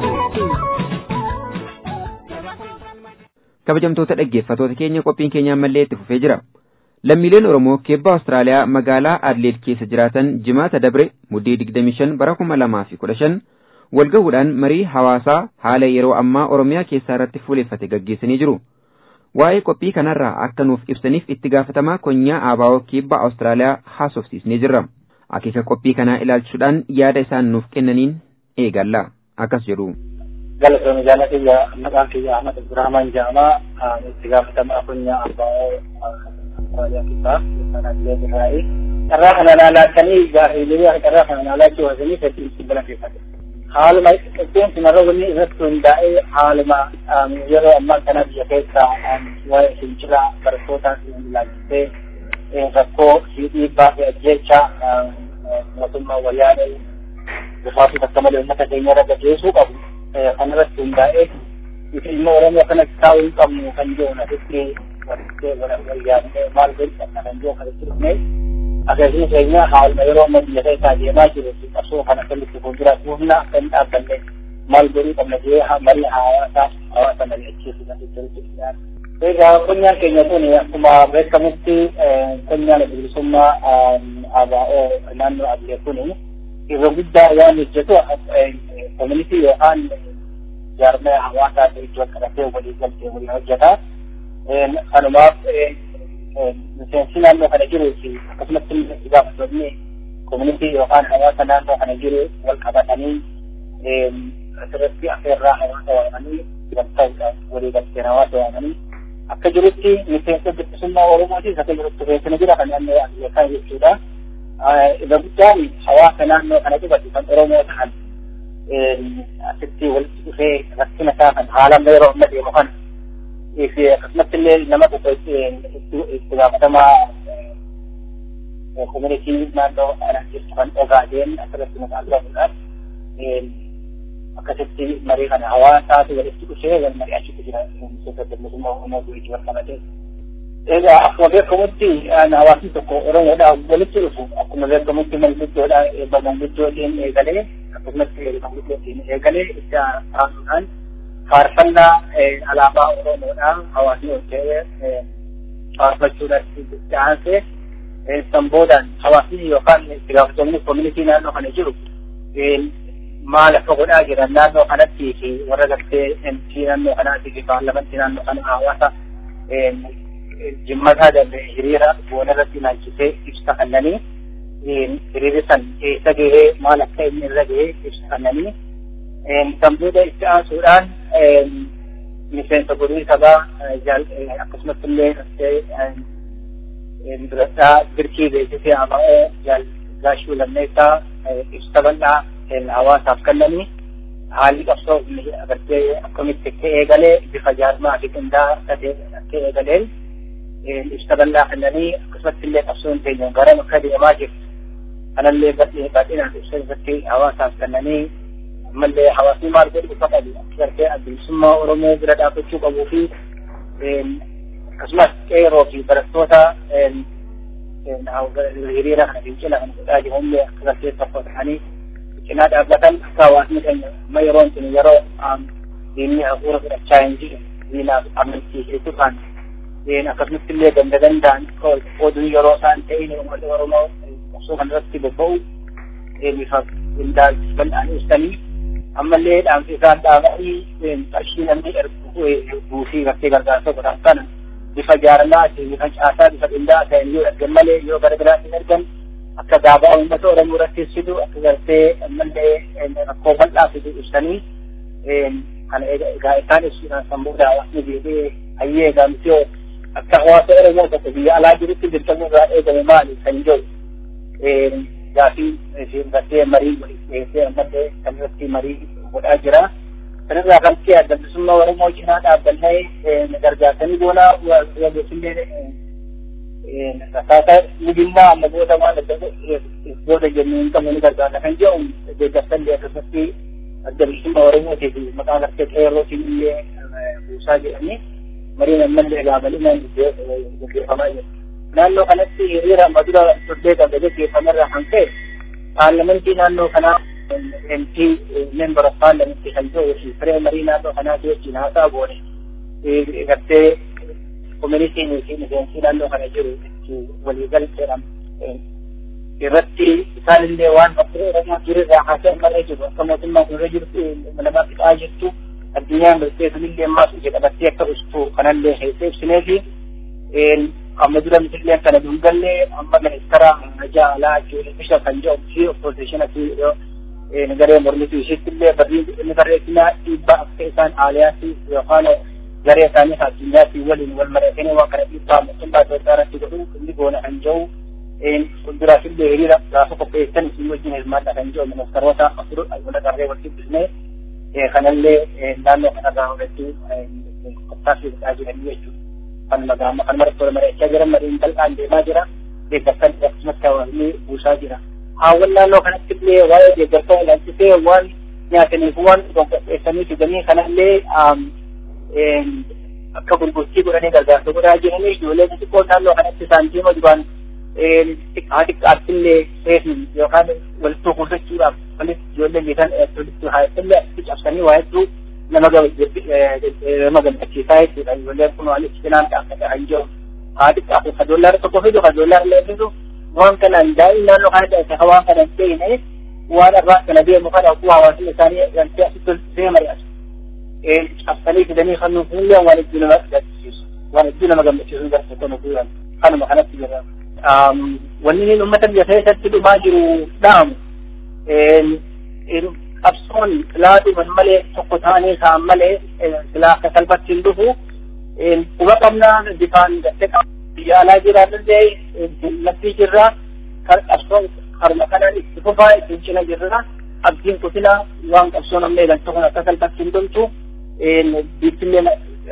kabajamtoota dhaggeeffatoota keenya qophiin keenya ammallee itti fufee jira lammiileen oromoo keebba awustiraaliyaa magaalaa adleed keessa jiraatan jimaata dabre muddee 25 bara 2015 walgahuudhaan marii hawaasaa haala yeroo ammaa oromiyaa keessaa irratti fuuleeffate gaggeessanii jiru waa'ee qophii kanarraa akka nuuf ibsaniif itti gaafatamaa konyaa aabaa'oo keebba awustiraaliyaa haasofsiisnee jirra akeeka qophii kanaa ilaalchisuudhaan yaada isaan nuuf kennaniin eegalla akkas jedhu. galatoon jaala kiyya maqaan kiyya Ahmad Abdurrahman jedhama itti gaafatamaa konyaa abbaa'oo Austraaliyaa keessaa sanadlee Israa'el. Carraa kana laalaachanii gaafiilee carraa kana laalaachuu wasanii hedduu itti galateeffate. Haaluma qixxeen sinarra wanni irratti hundaa'ee haaluma yeroo ammaa kana biyya keessaa waa'ee fincila barattootaa ilaalchisee rakkoo dhiibbaa fi ajjeechaa mootummaa wayyaanee bifaatu takka malee uummata keenya irra gaggeessuu qabu. kanarratti hundaa'ee nuti immoo oromoo kanatti taa'uu hin qabnu kan jedhu asitti wayyaanee maal godhu kan jedhu kanatti dhufne akkasuma keenya haaluma yeroo amma biyya keessaa deemaa jiru qabsoo kan akkamitti fuulduraatti humna akka hin dhaabbanne maal godhuu qabna jedhee marii hawaasaa hawaasa mari'achiisu kan jirutti Egaa konyaan keenya kun akkuma beekamutti konyaan bilisummaa ABO naannoo Abiyyaa kun irra guddaa waan hojjetu koominitii yookaan jaarmaya hawaasaa iddoo qabatee walii galtee walii hojjeta. Kanumaaf miseensi naannoo kana jiruu fi akkasumas itti gaafattoonni koominitii yookaan hawaasa naannoo kana jiru wal qabatanii asirratti affeerraa hawaasa waamanii walta'uudhaan walii galteen hawaasa waamanii akka jirutti miseensa bilisummaa Oromootis akka jirutti beekna jira kan naannoo Afrikaa jechuudha. Irra guddaan hawaasa naannoo kana qubatu kan Oromoo ta'an asitti walitti dhufee rakkina isaa kan haala yeroo amma deemu kana fi akkasumatti illee nama tokko itti gaafatamaa koominitii naannoo kana jirtu kan ogaadeen asirratti maqaa qabuudhaan akkasitti marii kana hawaasaatu walitti dhufee wal mari'achiisu jira miseensa bilisummaa Oromoo guutuu wal qabatee. Egaa akkuma beekamutti hawaasni tokko Oromoodhaan walitti dhufu akkuma beekamutti manguddoodhaan eebba manguddootiin eegalee akkasumas manguddootiin eegalee itti taasisuudhaan faarfannaa alaabaa Oromoodhaan hawaasni ol ta'ee faarfachuudhaan itti aansee sanboodhaan hawaasni yookaan itti gaafatamni koominitii naannoo kana jiru maal akka godhaa jiran naannoo kanatti fi warra gartee MC naannoo kanaatii fi paarlamentii naannoo kana hawaasa jimmataa danda'e hiriira boona irratti ilaalchisee ibsa kennanii hiriirri san eessa gahee maal akka inni irra gahee ibsa kennanii sanboota itti aansuudhaan miseensa godhuu sabaa akkasumas illee duradhaa birkii beeksisee ABO gaashuu lammeessaa ibsa bal'aa hawaasaaf kennanii haalli qabsoo agartee akkamitti akka eegalee bifa jaarmaa fi qindaa'aa akka eegaleen ibsa bal'aa kennanii akkasumatti illee qabsoon keenya gara akka deemaa jirtu kanallee bal'inaan ibsa irratti hawaasaaf kennanii ammallee hawaasni maal godhu ifa qabu agartee bilisummaa Oromoo bira dhaabbachuu qabuu fi akkasumas qeeroo fi barattoota hiriira kana fincila kan godhaa jirullee akka gartee tokko ta'anii cinaa dhaabbatan akka hawaasni keenya amma yeroon kun yeroo diinni hafuura fudhachaa hin jiru diinaaf amantii hedduu akkasumatti illee ganda gandaan oduu yeroo isaan ta'in uummatni Oromoo qabsoo kanarratti bobba'u bifa qindaa'aa bal'aan ibsanii ammallee dhaamsi isaan dhaabanii qarshii namni ergu buusii gartee gargaarsa godhan kana bifa jaalalaatiin bifa caasaa bifa qindaa'aa ta'een yoo ergan malee yoo gara biraatiin ergan akka gaabaa uummata oromoo irratti fidu akka gartee ammallee rakkoo bal'aa fidu ibsanii kana egaa isaan ibsuudhaan kan booda hawaasni deebi'ee hayyee egaa miti akka hawaasa oromoo tokko biyya alaa jirutti dirqamni irraa eegame maali kan jedhu gaafii isheen gartee marii waliif dhiyeessee ammallee kan irratti marii godhaa jira. Kanarraa kan ta'e adda bilisummaa Oromoo cinaa dhaabbannee gargaarsanii goonaa wageessillee akkaataa mijinnaa amma booda waan adda booda jennee hin qabne ni gargaarna kan jedhu deeggarsallee akkasumatti adda bilisummaa Oromootii fi maqaa gartee qeerrootiin illee buusaa jedhanii mariin ammallee gaafalinaan gaggeeffamaa jira. naannoo kanatti hiriira madura ijoollee qabee gaggeeffamerraa kan ka'e paarlamentii naannoo kanaa MP member of parliament kan ta'u fi firee marii naannoo kanaati wajjin haasaa goone gartee koominitiin fi miseensi naannoo kana jiru waliigalteedhaan irratti isaanillee waan bakka oromoo jirirraa haasaa marree jiru akka mootummaan irra jirtu namaa fixaa jirtu addunyaan gartee sunillee ammaas ija qabattee akka dhustu kanallee keessee ibsinee fi amma dura misilleen kana dungallee amma ministara najaa alaa juuli bisha kan jedhamu fi opposition fi garee mormitu ishitti illee barrii inni barreessinaa dhiibbaa akka isaan aaliyaatti yookaan garee isaanii addunyaatti waliin wal mari'atanii waan kana dhiibbaa mootummaa Itoophiyaa irratti godhu inni goona kan jedhu fuulduraas illee hiriira gaafa qopheessan isin wajjin hirmaadha kan jedhu ministaroota afur wal qarree wal dubbisnee kanallee naannoo kanarraa hubachuu qophaafi godhaa jiranii jechuudha. kan magaama kan mara tola mari'achaa jiran mariin bal'aan deemaa jira deeggarsan akkasumas hawaasni buusaa jira haawwan naannoo kanatti illee waa'ee deeggarsaa ilaalchisee waan nyaataniif waan qopheessanii fidanii kanallee akka gurgurtii godhanii gargaarsa godhaa jiranii ijoollee xixiqqoo naannoo kanatti saantiima duraan xiqqaa xiqqaatti illee seefin yookaan walitti kuusachuudhaaf walitti ijoollee geetan walitti haayattillee asitti cabsanii waa hedduu nama nama gammachiisaa jechuudha ijoolleen kun waan itti cinaan dhaabbata kan jiru haa xiqqaatu ka doolaara tokko fidu ka doolaara illee fidu waan kanaan daa'im naannoo kana ta'e waan kana hin ta'ine waan irraa kana deemu kana akkuma hawaasni isaanii galtee asitti see mari'atu cabsanii fidanii kan nuuf illee waan iddoo nama gammachiisu waan iddoo nama gammachiisu garta kan nuuf jiran kanuma kanatti jira wanni inni uummata biyya keessatti dhumaa jiru dhaamu qabsoon filaadhuman malee tokko ta'anii ka'an malee silaa akka salphatti hin dhufu quba qabnaa bifaan gatte biyya alaa jiraatullee laftii jirra qabsoon harma kanaan itti fufaa ittiin cina jirra abdiin kutina waan qabsoon amma eegalcha kun akka salphatti hin dhumtu biittillee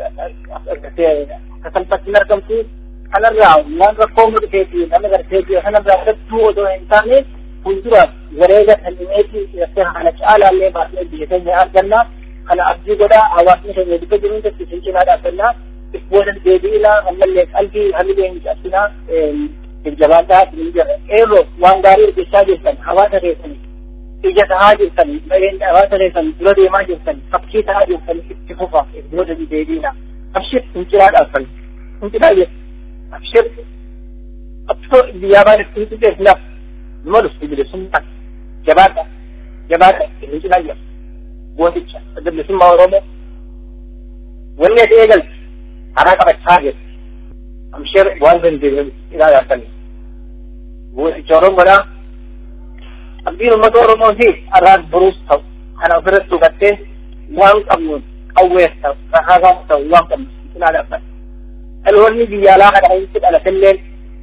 akka salphatti hin argamtu kanarraa waan rakkoo mudhufeefi nama garteefi kanarraa hedduu odoo hin taane fuulduraaf wareega kennineeti irratti haala caalaallee baasnee biyya keenya arganna kana abdii godhaa hawaasni keenya dubba jiruun tokko isin cinaa dhaabbannaa boodan deebi'inaa ammallee qalbii hamilee hin cabsinaa jajjabaadhaa isin jirra eeroo waan gaarii hojjechaa jirtan hawaasa keessanii ija tahaa jirtan hawaasa keessan dura deemaa jirtan fakkii tahaa jirtan itti fufa booda deebi'inaa abshir finciraa dhaabban finciraa jirta abshir abshoo biyyaa baan itti fixeef naaf nama dhufti bilisummaa jabaadha jabaadha isin cinaa jira gooticha adda bilisummaa oromoo wanni ati eegalte karaa qabachaa jirti abshir waan dandeenye cinaa dhaabbanni gooticha oromoodhaa abdiin uummata oromoo fi arraan buruus ta'u kana ofirratti hubattee waan qabnuun qawwees ta'u kakaasaas ta'u waan qabnu cinaa dhaabban dhaloonni biyya alaa kana keessatti dhalatilleen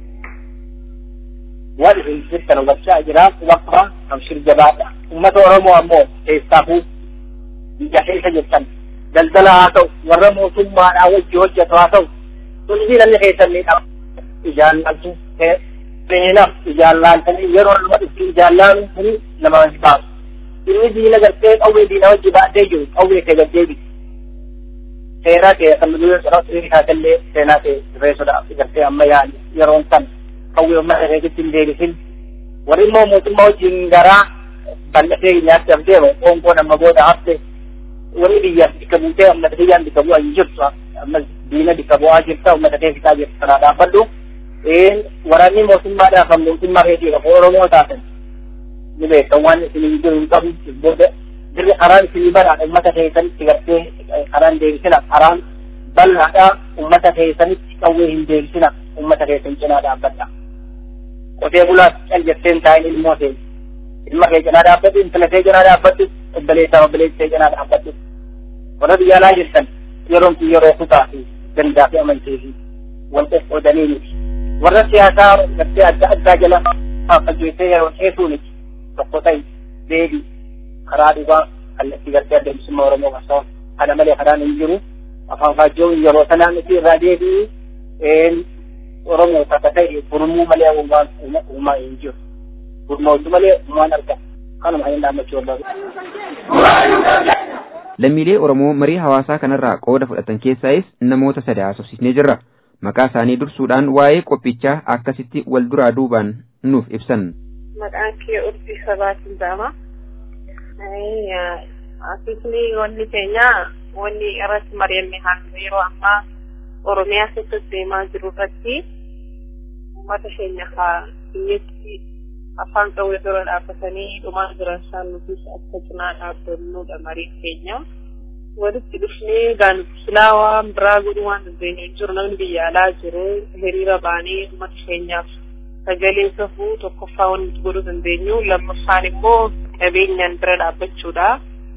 waan isin jirtan hubachaa jira waqfa abshir jabaadha uummata oromoo ammoo keessaafuu biyya keessa jirtan daldala haa ta'u warra mootummaadhaa wajji hojjetu haa ta'u hundi namni keessan miidhama ijaan laaltu seenaaf ijaan laaltanii yeroo nama dhufti ijaan laalu kuni nama hin baasu inni diina gartee qawwee diina wajji baadhee jiru qawwee kee gaddeebi seenaa kee kan dura ciraatti kaatallee seenaa kee reessuudhaaf gartee amma yaali yeroon san qawwee uummata keessatti hin deebisin warri immoo mootummaa wajjin garaa bal'atee nyaatti deemu qoonqoon amma booda hafte warri biyya bikka buutee uummata biyyaan bikka bu'aa hin jirtu amma diina bikka bu'aa jirta uummata kee fixaa jirtu kanaa dhaabbadhu waraanni mootummaadhaaf kan mootummaa keetii qabu oromoo taatan ni beekan waan isin hin jiru hin qabu booda dirri karaan isinii banaadha ummata keessanitti gartee karaan deebisina karaan bal'aadha ummata keessanitti qawwee hin deebisina ummata keessan cinaa dhaabbadha qotee bulaas cal jetteen taa'in ilmoo ta'e ilma kee cinaa dhaabbadhu intala kee cinaa dhaabbadhu obboleessaa obboleessi kee cinaa dhaabbadhu warra biyya alaa jirtan yeroon kun yeroo kutaa fi gandaa fi amantii fi wanta qoodanii miti warra siyaasaa gartee adda addaa jala fageessee yeroo dheesuu miti tokko ta'e deebii karaa dhugaa kallattii gartee adda bilisummaa oromoo qabsoo kana malee karaan hin jiru afaan faajjoon yeroo sanaan itti irraa deebi'u oromoo takka ta'e gurmuu malee uumaan uumaa hin jiru gurmootu malee uumaan argama kanuma hin dhaammachuu barbaadu. Lammiilee Oromoo marii hawaasaa kanarraa qooda fudhatan keessaayis namoota sadii haasofsiisnee jirra. Maqaa isaanii dursuudhaan waa'ee qophichaa akkasitti wal duraa duubaan nuuf ibsan. Maqaan kee Urbii Sabaatiin jedhama. Asisni wanni keenya wanni irratti mari'anne haasa'e yeroo ammaa Oromiyaa keessatti deemaa jiru irratti uummata keenya haa biyyatti afaan qawwee dura dhaabbatanii dhumaa jiran isaan nutis akka cinaa dhaabbannudha mariin keenya. Walitti dhufnee gaan silaa waan biraa godhuu waan dandeenyu jiru namni biyya alaa jiru hiriira baanee uummata keenyaaf sagalee safuu tokkoffaa waan nuti godhuu dandeenyu lammaffaan immoo qabeenyaan bira dhaabbachuudha.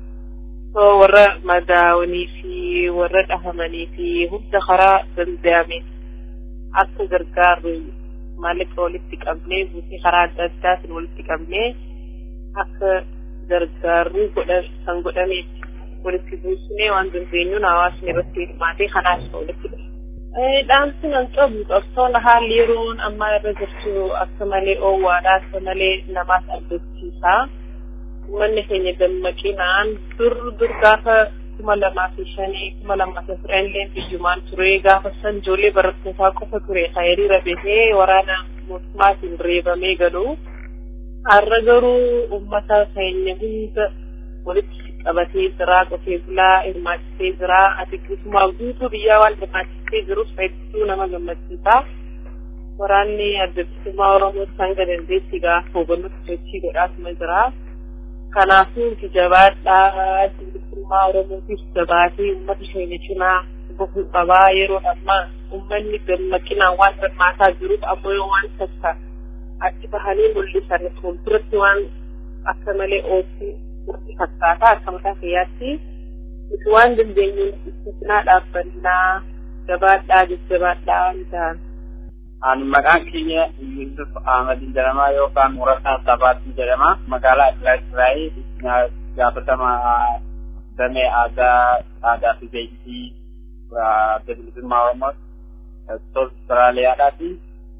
So warra madaawanii fi warra dhahamanii fi hunda karaa danda'ame akka gargaarru maallaqa walitti qabnee buusii karaa adda addaatiin walitti qabnee akka gargaarru godha kan godhameef walitti buusnee waan dandeenyuun hawaasni irratti hirmaatee kanaas walitti dhufa. Dhaamsi nan qabu qabsoon haalli yeroon ammaa irra jirtu akka malee oowwaadha akka malee namaas abdachiisa. Uummanni keenya dammaqinaan dur dur gaafa kuma lamaa fi shanii kuma lamaa fi afur illee biyyumaan ture gaafa san ijoollee barattootaa qofa ture kan hiriira bahee waraana mootummaatiin reebamee galu. Har'a garuu uummata keenya hunda walitti qabatee jira qotee bulaa hirmaachisee jira ati guutumaa guutuu biyyaa waan hirmaachisee jirus hedduu nama gammachiisa. Waraanni adda bilisummaa Oromoo hanga dandeetti gaafa hubannoo sochii godhaatuma jira. Kanaafuu itti jabaadhaa bilisummaa Oromootiif jabaatee uummata keenya cinaa bahuu qabaa yeroo ammaa uummanni dammaqinaan waan hirmaataa jiruuf ammoo yoo waan takka achi bahanii mul'isan fuulduratti waan akka malee oofii nutti fakkaata akka mataa kiyyaatti nuti waan dandeenyu itti cinaa dhaabbannaa jabaadhaa jajjabaadhaa waan ta'an. Ani maqaan keenya Yusuf Ahmad jedhama yookaan Murataa Sabaatti jedhama. Magaalaa Israa'el gaafatama damee aadaa aadaa fi beeksisii bilisummaa Oromoo Austraaliyaadhaati.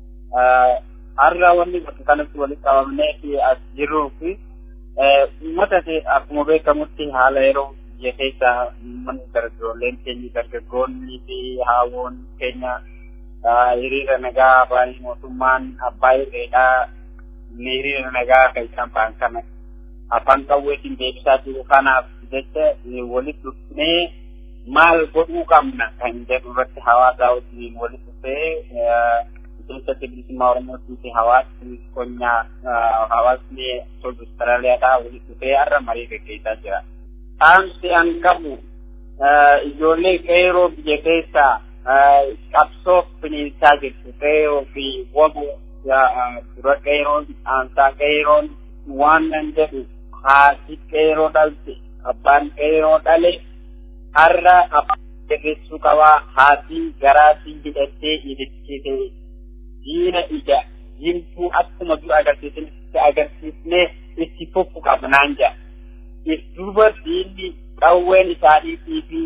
Har'a wanni bakka kanatti walitti qabamnee fi as jirruu fi uummata akkuma beekamutti haala yeroo biyya keessa uummanni dargaggoolleen keenya dargaggoonni fi haawwan keenya hiriira nagaa baay'ee mootummaan abbaa irreedhaa hiriira nagaa kan isaan ba'an kana afaan qawweetiin deebisaa jiru kanaaf jecha walitti dhufnee maal godhuu qabna kan jedhu irratti hawaasaa wajjin walitti dhufee keessatti bilisummaa Oromootii fi hawaasni qonnaa hawaasni Austraaliyaadhaa walitti dhufee har'a marii gaggeessaa jira. Dhaamsi an qabu ijoollee qeeroo biyya keessaa qabsoo bineensaa jirtu qeeroo fi wabu dura qeeroon aansaa qeeroon waan nan jedhu haati qeeroo dhalte abbaan qeeroo dhale har'a abbaan jabeessuu qabaa haati garaatii hidhattee hidhachiite diina ija jimtuu akkuma dura agarsiisanitti agarsiisnee itti fufu qabnaan jedha. Duuba diinni qawween isaaniitii fi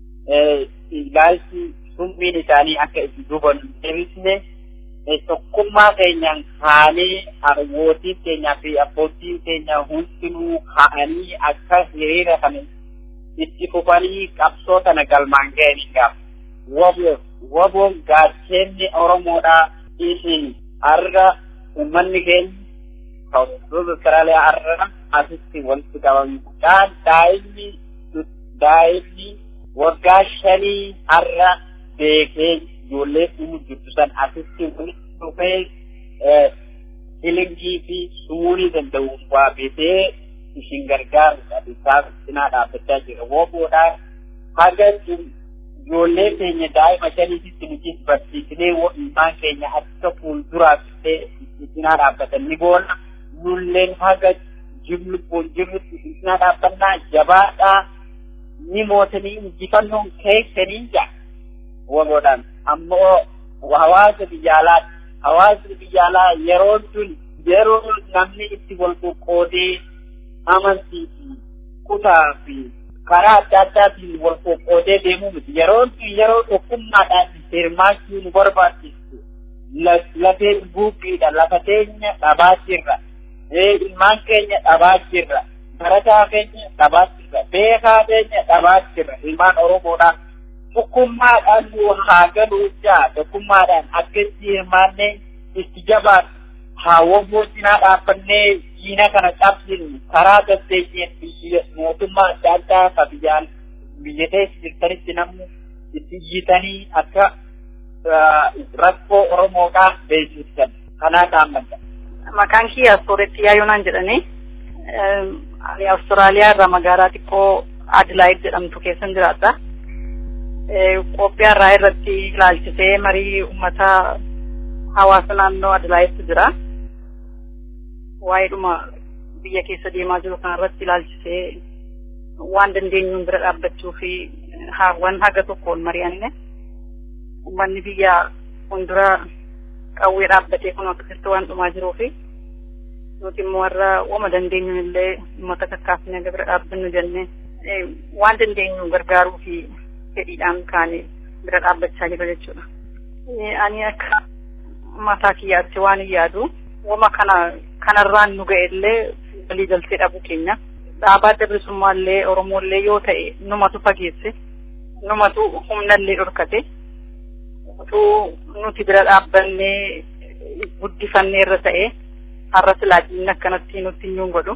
ilaalchi summiin isaanii akka itti duban deebisne tokkummaa keenyaan kaanee harwootiin keenyaa fi abbootiin keenya hundinuu ka'anii akka hiriira kana itti fufanii qabsoo kana galmaan ga'anii gaaf. Waboon gaacheenni Oromoodhaa isin har'a uummanni keenya Saawudiroota Austraaliyaa har'a asitti walitti qabamee guddaa daa'imni daa'imni waggaa shanii har'a beekee ijoollee dhumuu jirtu san asitti walitti dhufee shilingii fi sumurii danda'uun waa bitee isin gargaarudha isaa cinaa dhaabbachaa jira wooboodhaan haga ijoollee keenya daa'ima shaniititti nutis barsiisnee ilmaan keenya akka fuulduraaf cinaa dhaabbatan ni goona nulleen haga jirru jirrutti cinaa dhaabbannaa jabaadhaa ni mootanii injifannoon keessanii jaa wooboodhaan ammoo hawaasa biyyaalaa hawaasni biyyaalaa yeroon tun yeroo namni itti wal qoqqoodee amantii fi kutaa fi karaa adda addaatiin wal qoqqoodee deemuu miti yeroon tun yeroo tokkummaadhaan hirmaachuu nu barbaachisu lafee buuphiidha lafa teenya dhabaa jirra ilmaan keenya dhabaa jirra barataa keenya dhabaa jirra beekaa keenya dhabaa jirra ilmaan oromoodhaan tokkummaadhaan nu haa galuu jaa tokkummaadhaan akkatti hirmaannee itti jabaan haa woboo cinaa dhaabbannee diina kana cabsinu karaa gazzeenyeen mootummaa adda addaa ka biyyaan biyya keessa jirtanitti namni itti iyyitanii akka rakkoo oromoodhaa beeksisan kanaa dhaammadha. Maqaan kiyya Astooretti Yaayonaan jedhanii ani Awustiraaliyaa irraa magaalaa xiqqoo Adilaayid jedhamtu keessan jiraadha. Qophii irraa irratti ilaalchisee marii uummata hawaasa naannoo Adilaayitti jira. Waa'ee dhuma biyya keessa deemaa jiru kanarratti ilaalchisee waan dandeenyuun bira dhaabbachuu fi waan haga tokkoon mari'anne uummanni biyya fuuldura qawwee dhaabbatee kun akkasitti waan dhumaa jiruu fi nuti immoo warra wama dandeenyuun illee uummata kakkaafnee bira dhaabbannu jennee waan dandeenyuun gargaaruu fi fedhiidhaan kaane bira dhaabbachaa jira jechuudha. Ani akka mataa kiyyaatti waan hin yaadu wama kana kanarraan nu ga'e illee walii galtee dhabuu keenya. Dhaabaa dabrisummaa illee Oromoo illee yoo ta'e numatu fageesse numatu humna illee dhorkate utuu nuti bira dhaabbannee guddifannee irra ta'e har'a silaatiin akkanatti nutti hin godhu.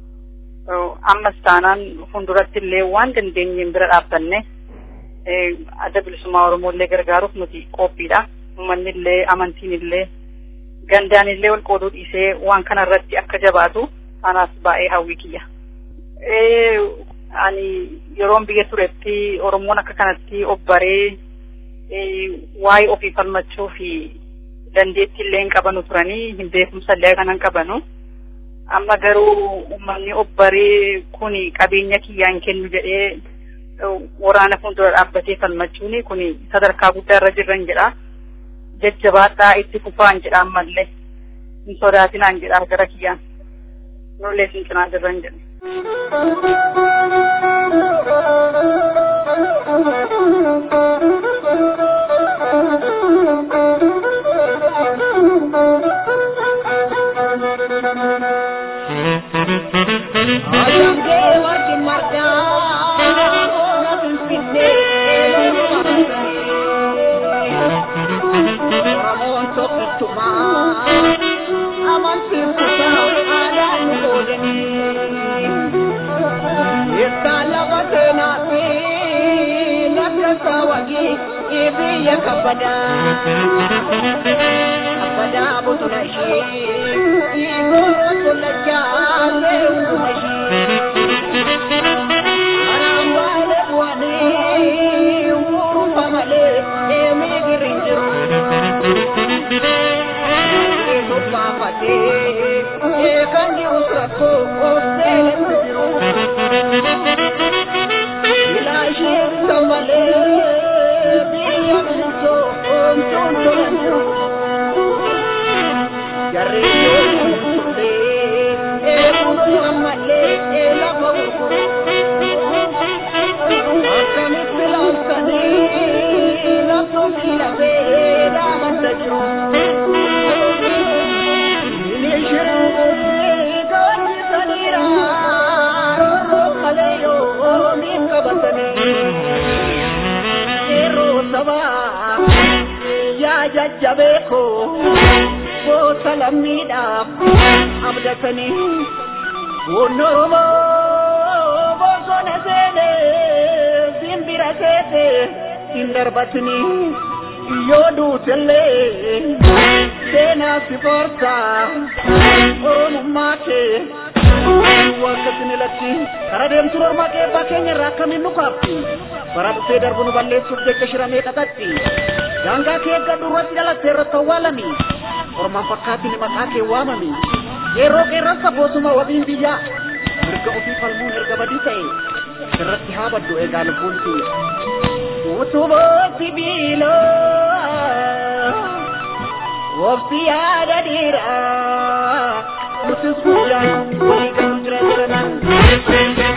Ammas taanaan fuulduratti illee waan dandeenyeen bira dhaabbanne adda bilisummaa Oromoo illee gargaaruuf nuti qophiidha. Uummanni illee amantiin illee gandaan illee wal qooduu dhiisee waan kana irratti akka jabaatu anaas baay'ee hawwii kiyya. Ani yeroon biyya turetti Oromoon akka kanatti obbaree waa'ee ofii falmachuu fi dandeettii illee hin qabanu turanii hin beekumsa illee kanan qabanu. Amma garuu uummanni obbaree kun qabeenya kiyyaan kennu jedhee waraana fuuldura dhaabbatee falmachuun kun sadarkaa guddaa irra jirran jedha. Jajjabaadhaa itti fufaan jedha ammallee. Hin sodaatinaan jedha gara kiyyaan. Nullee sin cinaa jirran jedha. Ayangee warri margaa na finfinnee Oromoon tokkittumaa amantiin kutaa aadaa nu oolanii Eessaa lafa seenaa fi lafa saawwagii biyya kabbadaa kabbadaa bosona ishee dhiigoo tola jaalee hunduma ishee karaan waalee bu'anii uurufa malee deemee girri hin jiru tufaafatee kan jirus rakkoo obseeletti jiru ilaa ishee kan malee biyya bilisoo omtuun tolan jiru jarri ijoollee eeguun ammallee lafa gurguru akkamitti laaftanii laftuun fi lafee dhaamata jiru. jajjabeeko goota lammiidhaaf abdatanii boonna oromoo bosona seene simbira keesse hin darbatanii yoo duutellee seenaa si forsa oromummaa kee Wakkasin ilatti kara deemtu normaa qeebbaa keenya irraa akkamiin nu kaafti bara dhufee darbu nu balleessuuf jecha shiramee xaxatti daangaa kee eeggadhu irratti dhalattee irratti awwaalami ormaan fakkaatiin maqaa kee waamami yeroo qeerransa boosuma wabiin biyyaa mirga ofii falmuun erga badii ta'e irratti haa baddu eegaa lubbuun kiyya utuboo sibiiloo waqti yaada dhiiraa nutis guyyaan walii galuu jira jiranan.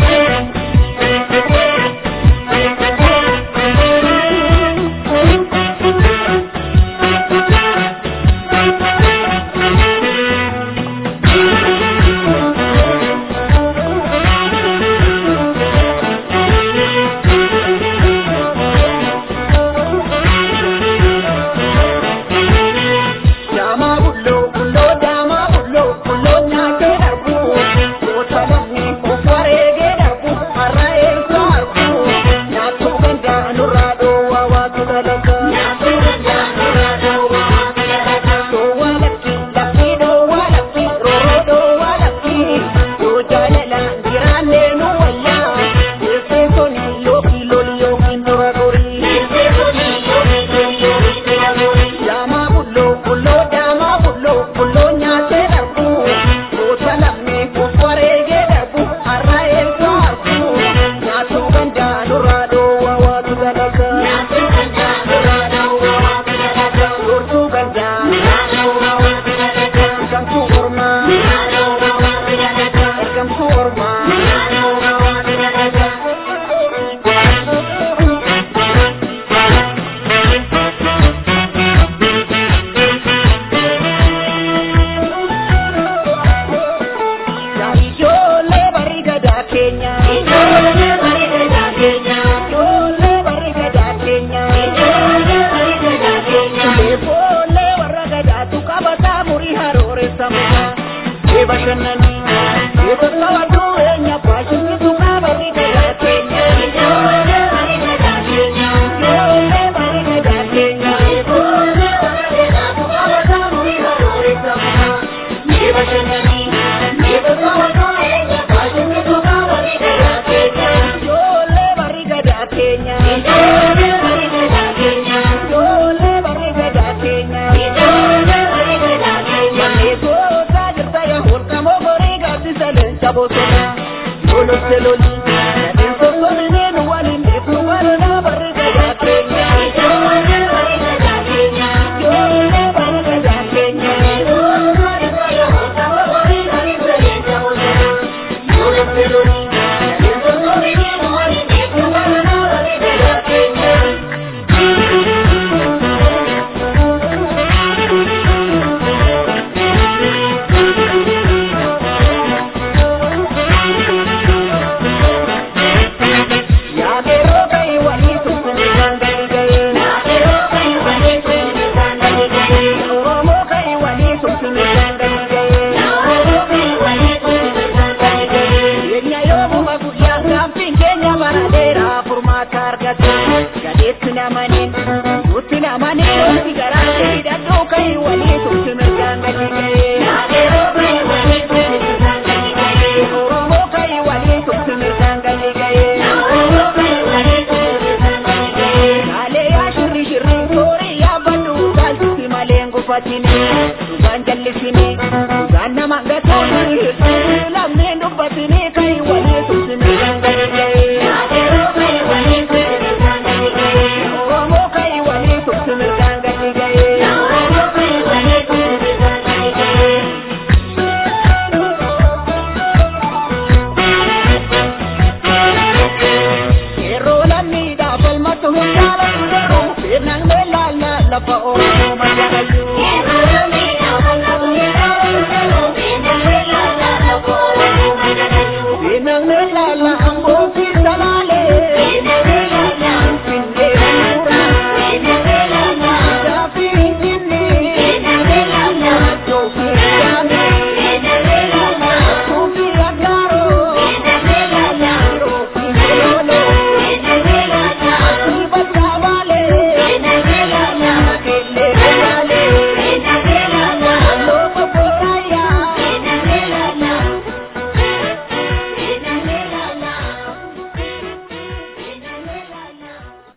Thank you.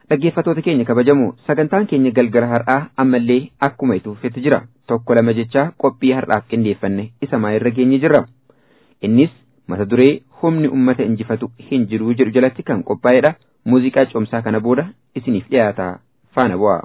dhaggeeffatoota keenya kabajamu sagantaan keenya galgala har'aa ammallee akkuma ituufetti jira tokko lama jechaa qophii har'aaf qindeeffanne isa maayirra geenye jirra innis mata duree humni ummata injifatu hin jiru jedhu jalatti kan qophaa'edha muuziqaa coomsaa kana booda isiniif dhiyaata faana bu'a.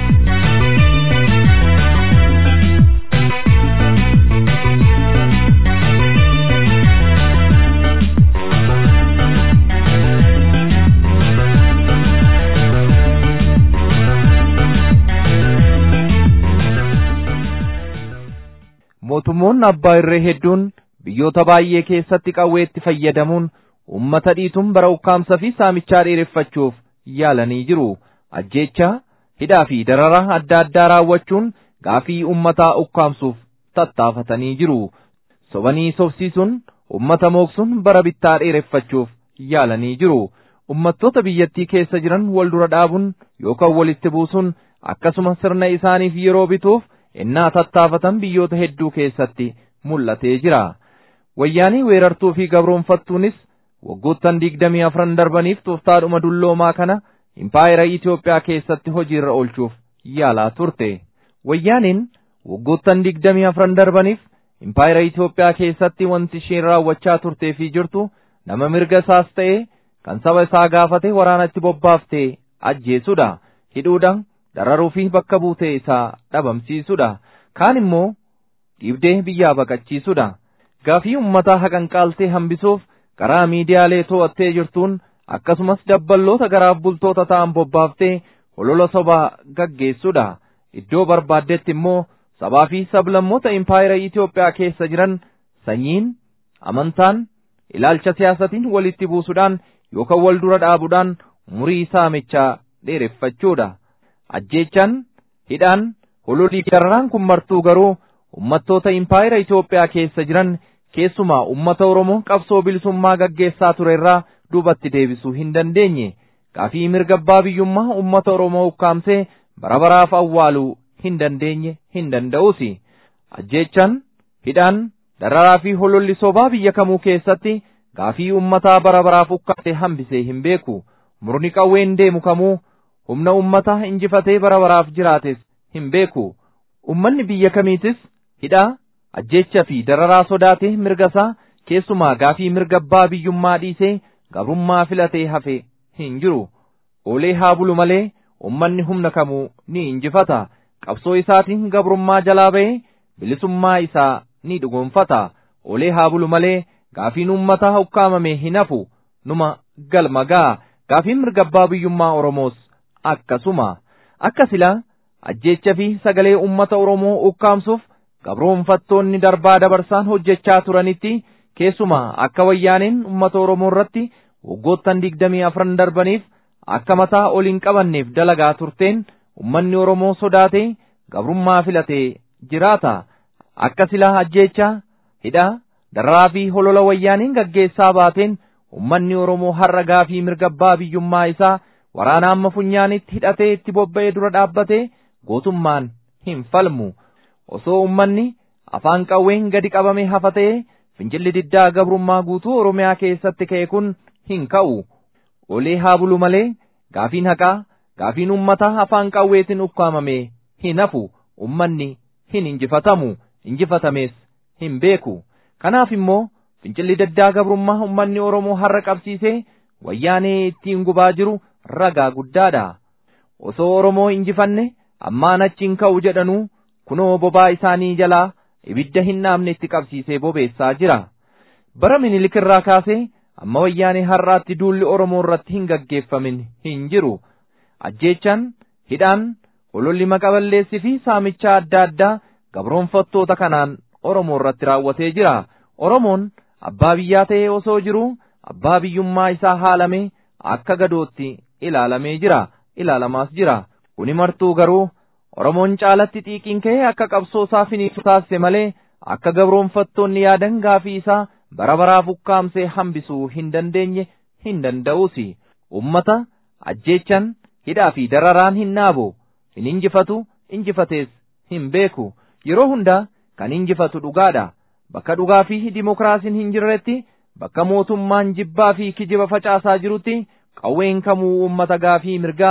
mootummoonni abbaa irree hedduun biyyoota baay'ee keessatti qawweetti fayyadamuun ummata dhiituun bara ukkaamsa fi saamichaa dheereffachuuf yaalanii jiru ajjeechaa hidhaa fi dararaa adda addaa raawwachuun gaafii ummataa ukkaamsuuf tattaafatanii jiru sobanii sobsiisuun ummata mooksuun bara bittaa dheereffachuuf yaalanii jiru ummattoota biyyattii keessa jiran wal dura dhaabuun yookaan walitti buusuun akkasuma sirna isaaniif yeroo bituuf innaa tattaafatan biyyoota hedduu keessatti mul'atee jira. Wayyaanii weerartuu fi gabroonfattuunis waggoottan digdamii afran darbaniif tooftaadhuma dulloomaa kana impaayera Itoophiyaa keessatti hojiirra oolchuuf yaalaa turte. Wayyaaniin waggoottan digdamii afran darbaniif impaayera Itoophiyaa keessatti wanti isheen raawwachaa turtee fi jirtu nama mirga isaas ta'ee kan saba isaa gaafate waraanatti bobbaaftee ajjeesudha. Hidhuudhaan dararuu fi bakka buutee isaa dhabamsiisudha. Kaan immoo dhiibdee biyyaa baqachiisudha. Gaafii uummataa haqanqaaltee hambisuuf karaa miidiyaalee to'attee jirtuun akkasumas dabballoota garaaf bultoota ta'an bobbaaftee holola sobaa gaggeessudha. Iddoo barbaaddetti immoo sabaa fi sablammoota impaayera Itoophiyaa keessa jiran sanyiin, amantaan, ilaalcha siyaasatiin walitti buusuudhaan yookaan wal dura dhaabuudhaan umurii saamichaa dheereffachuudha. Ajjeechaan, hidhaan, hololii dararaan kun martuu garuu ummattoota impaayera Itoophiyaa keessa jiran keessumaa ummata Oromoo qabsoo bilisummaa gaggeessaa ture irraa duubatti deebisuu hin dandeenye. Gaafii mirga abbaa biyyummaa ummata Oromoo ukkaamsee bara baraaf awwaaluu hin dandeenye hin danda'usi. Ajjeechaan, hidhaan, dararaa fi hololli sobaa biyya kamuu keessatti gaafii ummataa bara baraaf ukkaamsee hambisee hin beeku. Murni qawween deemu kamuu humna ummataa injifatee bara baraaf jiraates hin beeku. Ummanni biyya kamiitis hidhaa, ajjeecha fi dararaa sodaatee mirga isaa keessumaa gaafii mirga abbaa biyyummaa dhiisee gabrummaa filatee hafe hin jiru. Oolee haa bulu malee ummanni humna kamuu ni injifata. Qabsoo isaatiin gabrummaa jalaa ba'ee bilisummaa isaa ni dhugoonfata. Oolee haa bulu malee gaafiin ummataa ukkaamame hin hafu numa galma ga'a. Gaafiin mirga abbaa biyyummaa Oromoos akkasuma. Akka silaa ajjeecha fi sagalee ummata Oromoo ukkaamsuuf gabroonfattoonni darbaa dabarsaan hojjechaa turanitti keessumaa akka wayyaaneen ummata Oromoo irratti waggoottan digdamii afran darbaniif akka mataa ol hin qabanneef dalagaa turteen ummanni Oromoo sodaatee gabrummaa filatee jiraata. Akka silaa ajjeechaa, hidhaa, dararaa fi holola wayyaaneen gaggeessaa baateen ummanni Oromoo har'a gaafii mirga abbaa biyyummaa isaa waraana amma funyaanitti hidhatee itti bobba'ee dura dhaabbatee gootummaan hin falmu. Osoo ummanni afaan qawween gadi qabame hafa ta'ee fincilli diddaa gabrummaa guutuu Oromiyaa keessatti ka'e kun hin ka'u. Olee haa bulu malee gaafiin haqaa, gaafiin ummataa afaan qawweetiin ukkaamame hin hafu. Ummanni hin injifatamu, injifatamees hin beeku. Kanaaf immoo fincilli diddaa gabrummaa ummanni Oromoo har'a qabsiisee wayyaanee ittiin gubaa jiru ragaa guddaadha. Osoo Oromoo injifanne ammaan achiin ka'u jedhanuu kunoo bobaa isaanii jalaa ibidda hin dhaamne itti qabsiisee bobeessaa jira. Bara minilik irraa kaasee amma wayyaanee har'aatti duulli Oromoo irratti hin gaggeeffamin hin jiru. Ajjeechaan, hidhaan, hololli maqaballeessii fi saamichaa adda addaa gabroonfattoota kanaan Oromoo irratti raawwatee jira. Oromoon abbaa biyyaa ta'ee osoo jiruu abbaa biyyummaa isaa haalamee akka gadootti ilaalamee jira. Ilaalamaas jira. Kuni martuu garuu Oromoon caalatti xiiqiin ka'ee akka qabsoo isaa finiisu taasise malee akka gabroonfattoonni yaadan gaafii isaa bara baraaf ukkaamsee hambisuu hin dandeenye hin danda'usi. Ummata ajjeechan hidhaa fi dararaan hin naabu. Hin injifatu injifatees hin beeku. Yeroo hundaa kan injifatu dhugaadha. Bakka dhugaa fi dimokiraasiin hin jirretti bakka mootummaan jibbaa fi kijiba facaasaa jirutti qawween kamuu ummata gaafii mirgaa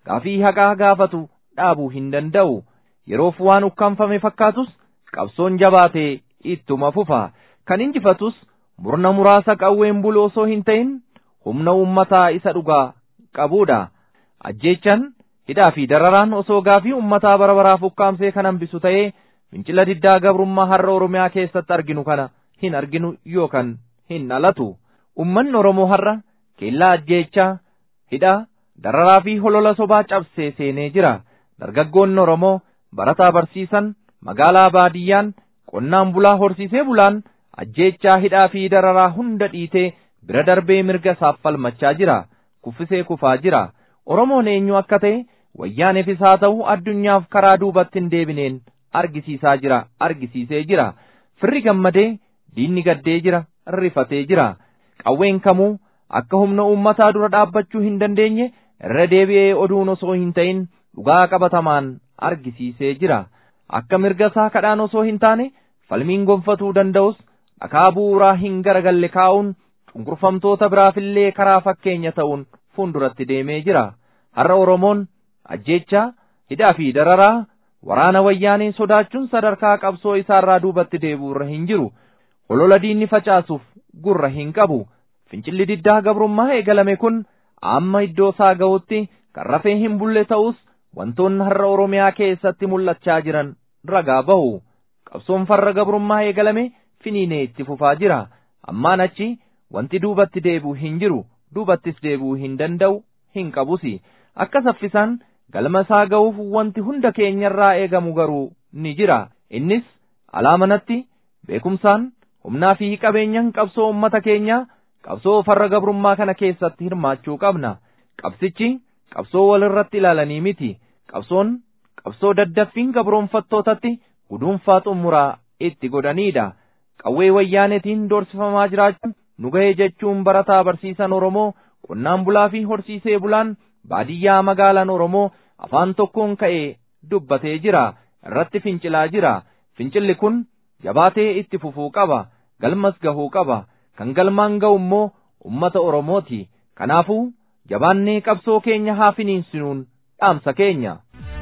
gaafii haqaa gaafatu dhaabuu hin danda'u yeroof waan ukkaanfame fakkaatus qabsoon jabaatee ittuma fufa kan injifatus murna muraasa qawween bulu osoo hin ta'in humna ummataa isa dhugaa qabuudha ajjeechan hidhaa fi dararaan osoo gaafii ummataa bara baraaf ukkaamsee kan hambisu ta'ee fincila diddaa gabrummaa har'a oromiyaa keessatti arginu kana hin arginu yookaan hin dhalatu ummanni oromoo har'a keellaa ajjeechaa hidhaa dararaa fi holola sobaa cabsee seenee jira dargaggoonni oromoo barataa barsiisan magaalaa baadiyyaan qonnaan bulaa horsiisee bulaan ajjeechaa hidhaa fi dararaa hunda dhiitee bira darbee mirga isaaf falmachaa jira kuffisee kufaa jira oromoon eenyu akka ta'e wayyaaneefis haa ta'u addunyaaf karaa duubatti hin deebineen argisiisaa jira argisiisee jira firri gammadee diinni gaddee jira rifatee jira qawween kamuu akka humna uummataa dura dhaabbachuu hin dandeenye irra deebi'ee oduun osoo hin ta'in dhugaa qabatamaan argisiisee jira akka mirga isaa kadhaan osoo hin taane falmiin gonfatuu danda'us dhakaa bu'uuraa hin garagalle kaa'uun cunqurfamtoota biraafillee karaa fakkeenya ta'uun fuulduratti deemee jira har'a oromoon ajjeechaa hidhaa fi dararaa waraana wayyaanee sodaachuun sadarkaa qabsoo isaarraa duubatti deebi'u irra hin jiru holola diinni facaasuuf gurra hin qabu fincilli diddaa gabrummaa eegalame kun amma iddoo isaa ga'utti kan rafee hin bulle ta'us wantoonni har'a oromiyaa keessatti mul'achaa jiran ragaa bahu qabsoon farra gabrummaa eegalame finiinee itti fufaa jira ammaan achi wanti duubatti deebi'u hin jiru duubattis deebi'uu hin danda'u hin qabusi akka saffisaan galma isaa ga'uuf wanti hunda keenyarraa eegamu garuu ni jira innis alaamanatti beekumsaan humnaa fi qabeenyaan qabsoo ummata keenyaa qabsoo farra gabrummaa kana keessatti hirmaachuu qabna qabsichi qabsoo walirratti ilaalanii miti qabsoon qabsoo daddaffiin gabroonfattootatti guduunfaa xumuraa itti godhaniidha qawwee wayyaanetiin doorsifamaa jiraachuun nu ga'ee jechuun barataa barsiisan oromoo qonnaan bulaa fi horsiisee bulaan baadiyyaa magaalaan oromoo afaan tokkoon ka'ee dubbatee jira irratti fincilaa jira fincilli kun jabaatee itti fufuu qaba galmas gahuu qaba kan galmaan ga'u immoo ummata oromooti kanaafuu jabaannee qabsoo keenya haa finiinsinuun dhaamsa keenya.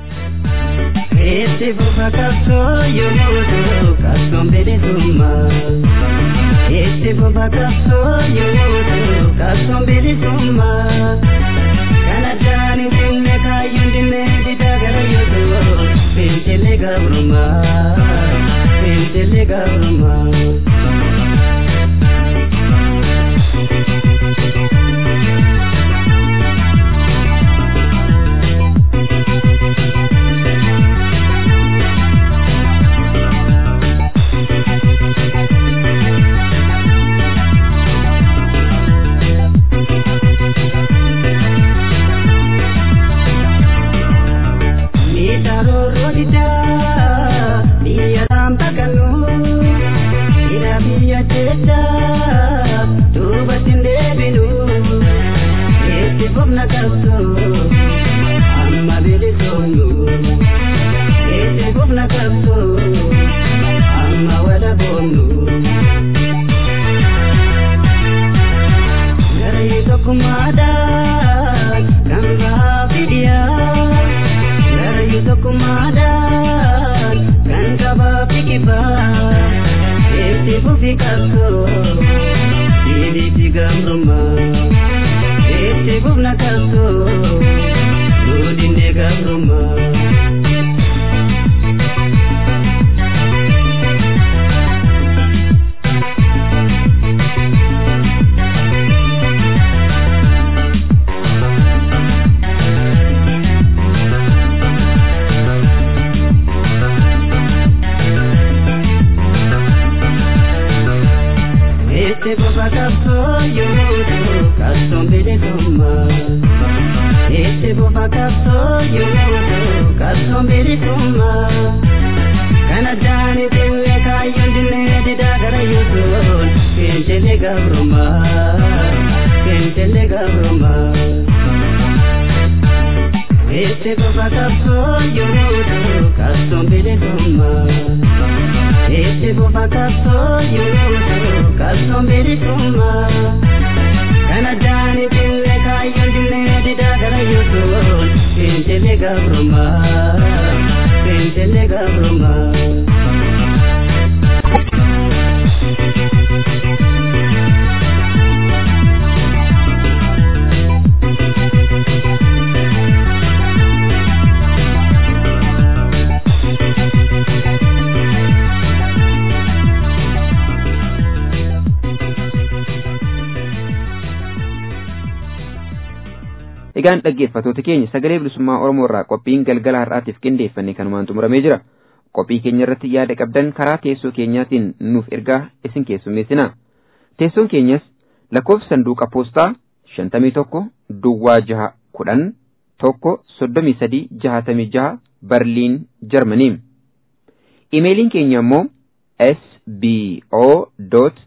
Itti fufa qabsoo yommuu ta'u qabsoon bilisummaa. Itti fufa qabsoo yommuu ta'u qabsoon bilisummaa. Kan addaan hin cinne kaayyuun dinnee didaa gara yoo ta'u fincilli gabrummaa. Fincilli gabrummaa. gabruma Fincile gabruma Egaan dhaggeeffatoota keenya sagalee bilisummaa Oromoo irraa qophiin galgala har'aatiif qindeeffanne kanumaan xumuramee jira. Qophii keenya irratti yaada qabdan karaa teessoo keenyaatiin nuuf ergaa isin keessummeessina. Teessoon keenyas lakkoofsa sanduuqa poostaa shantamii tokko duwwaa jaha kudhan tokko soddomii sadii jahatamii jaha Barliin Jarmanii. Imeeliin keenya immoo sbo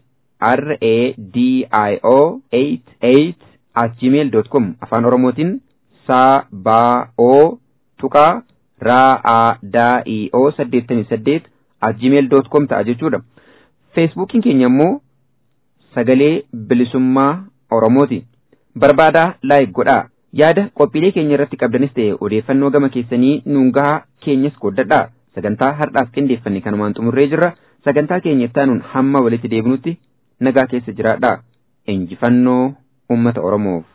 radio 88 at gmail.com afaan oromootiin saa baa oo tuqaa raa aa daa ii oo saddeettamii saddeet at gmail.com ta'a jechuudha. Feesbuukiin keenya immoo sagalee bilisummaa oromooti. Barbaadaa laayik godhaa. Yaada qophiilee keenya irratti qabdanis ta'e odeeffannoo gama keessanii nuun gahaa keenyas qooddadhaa. Sagantaa har'aaf qindeeffanne kanumaan xumurree jirra. Sagantaa keenya ittaanuun hamma walitti deebinutti nagaa keessa jiraadhaa. Injifannoo uummata Oromoof.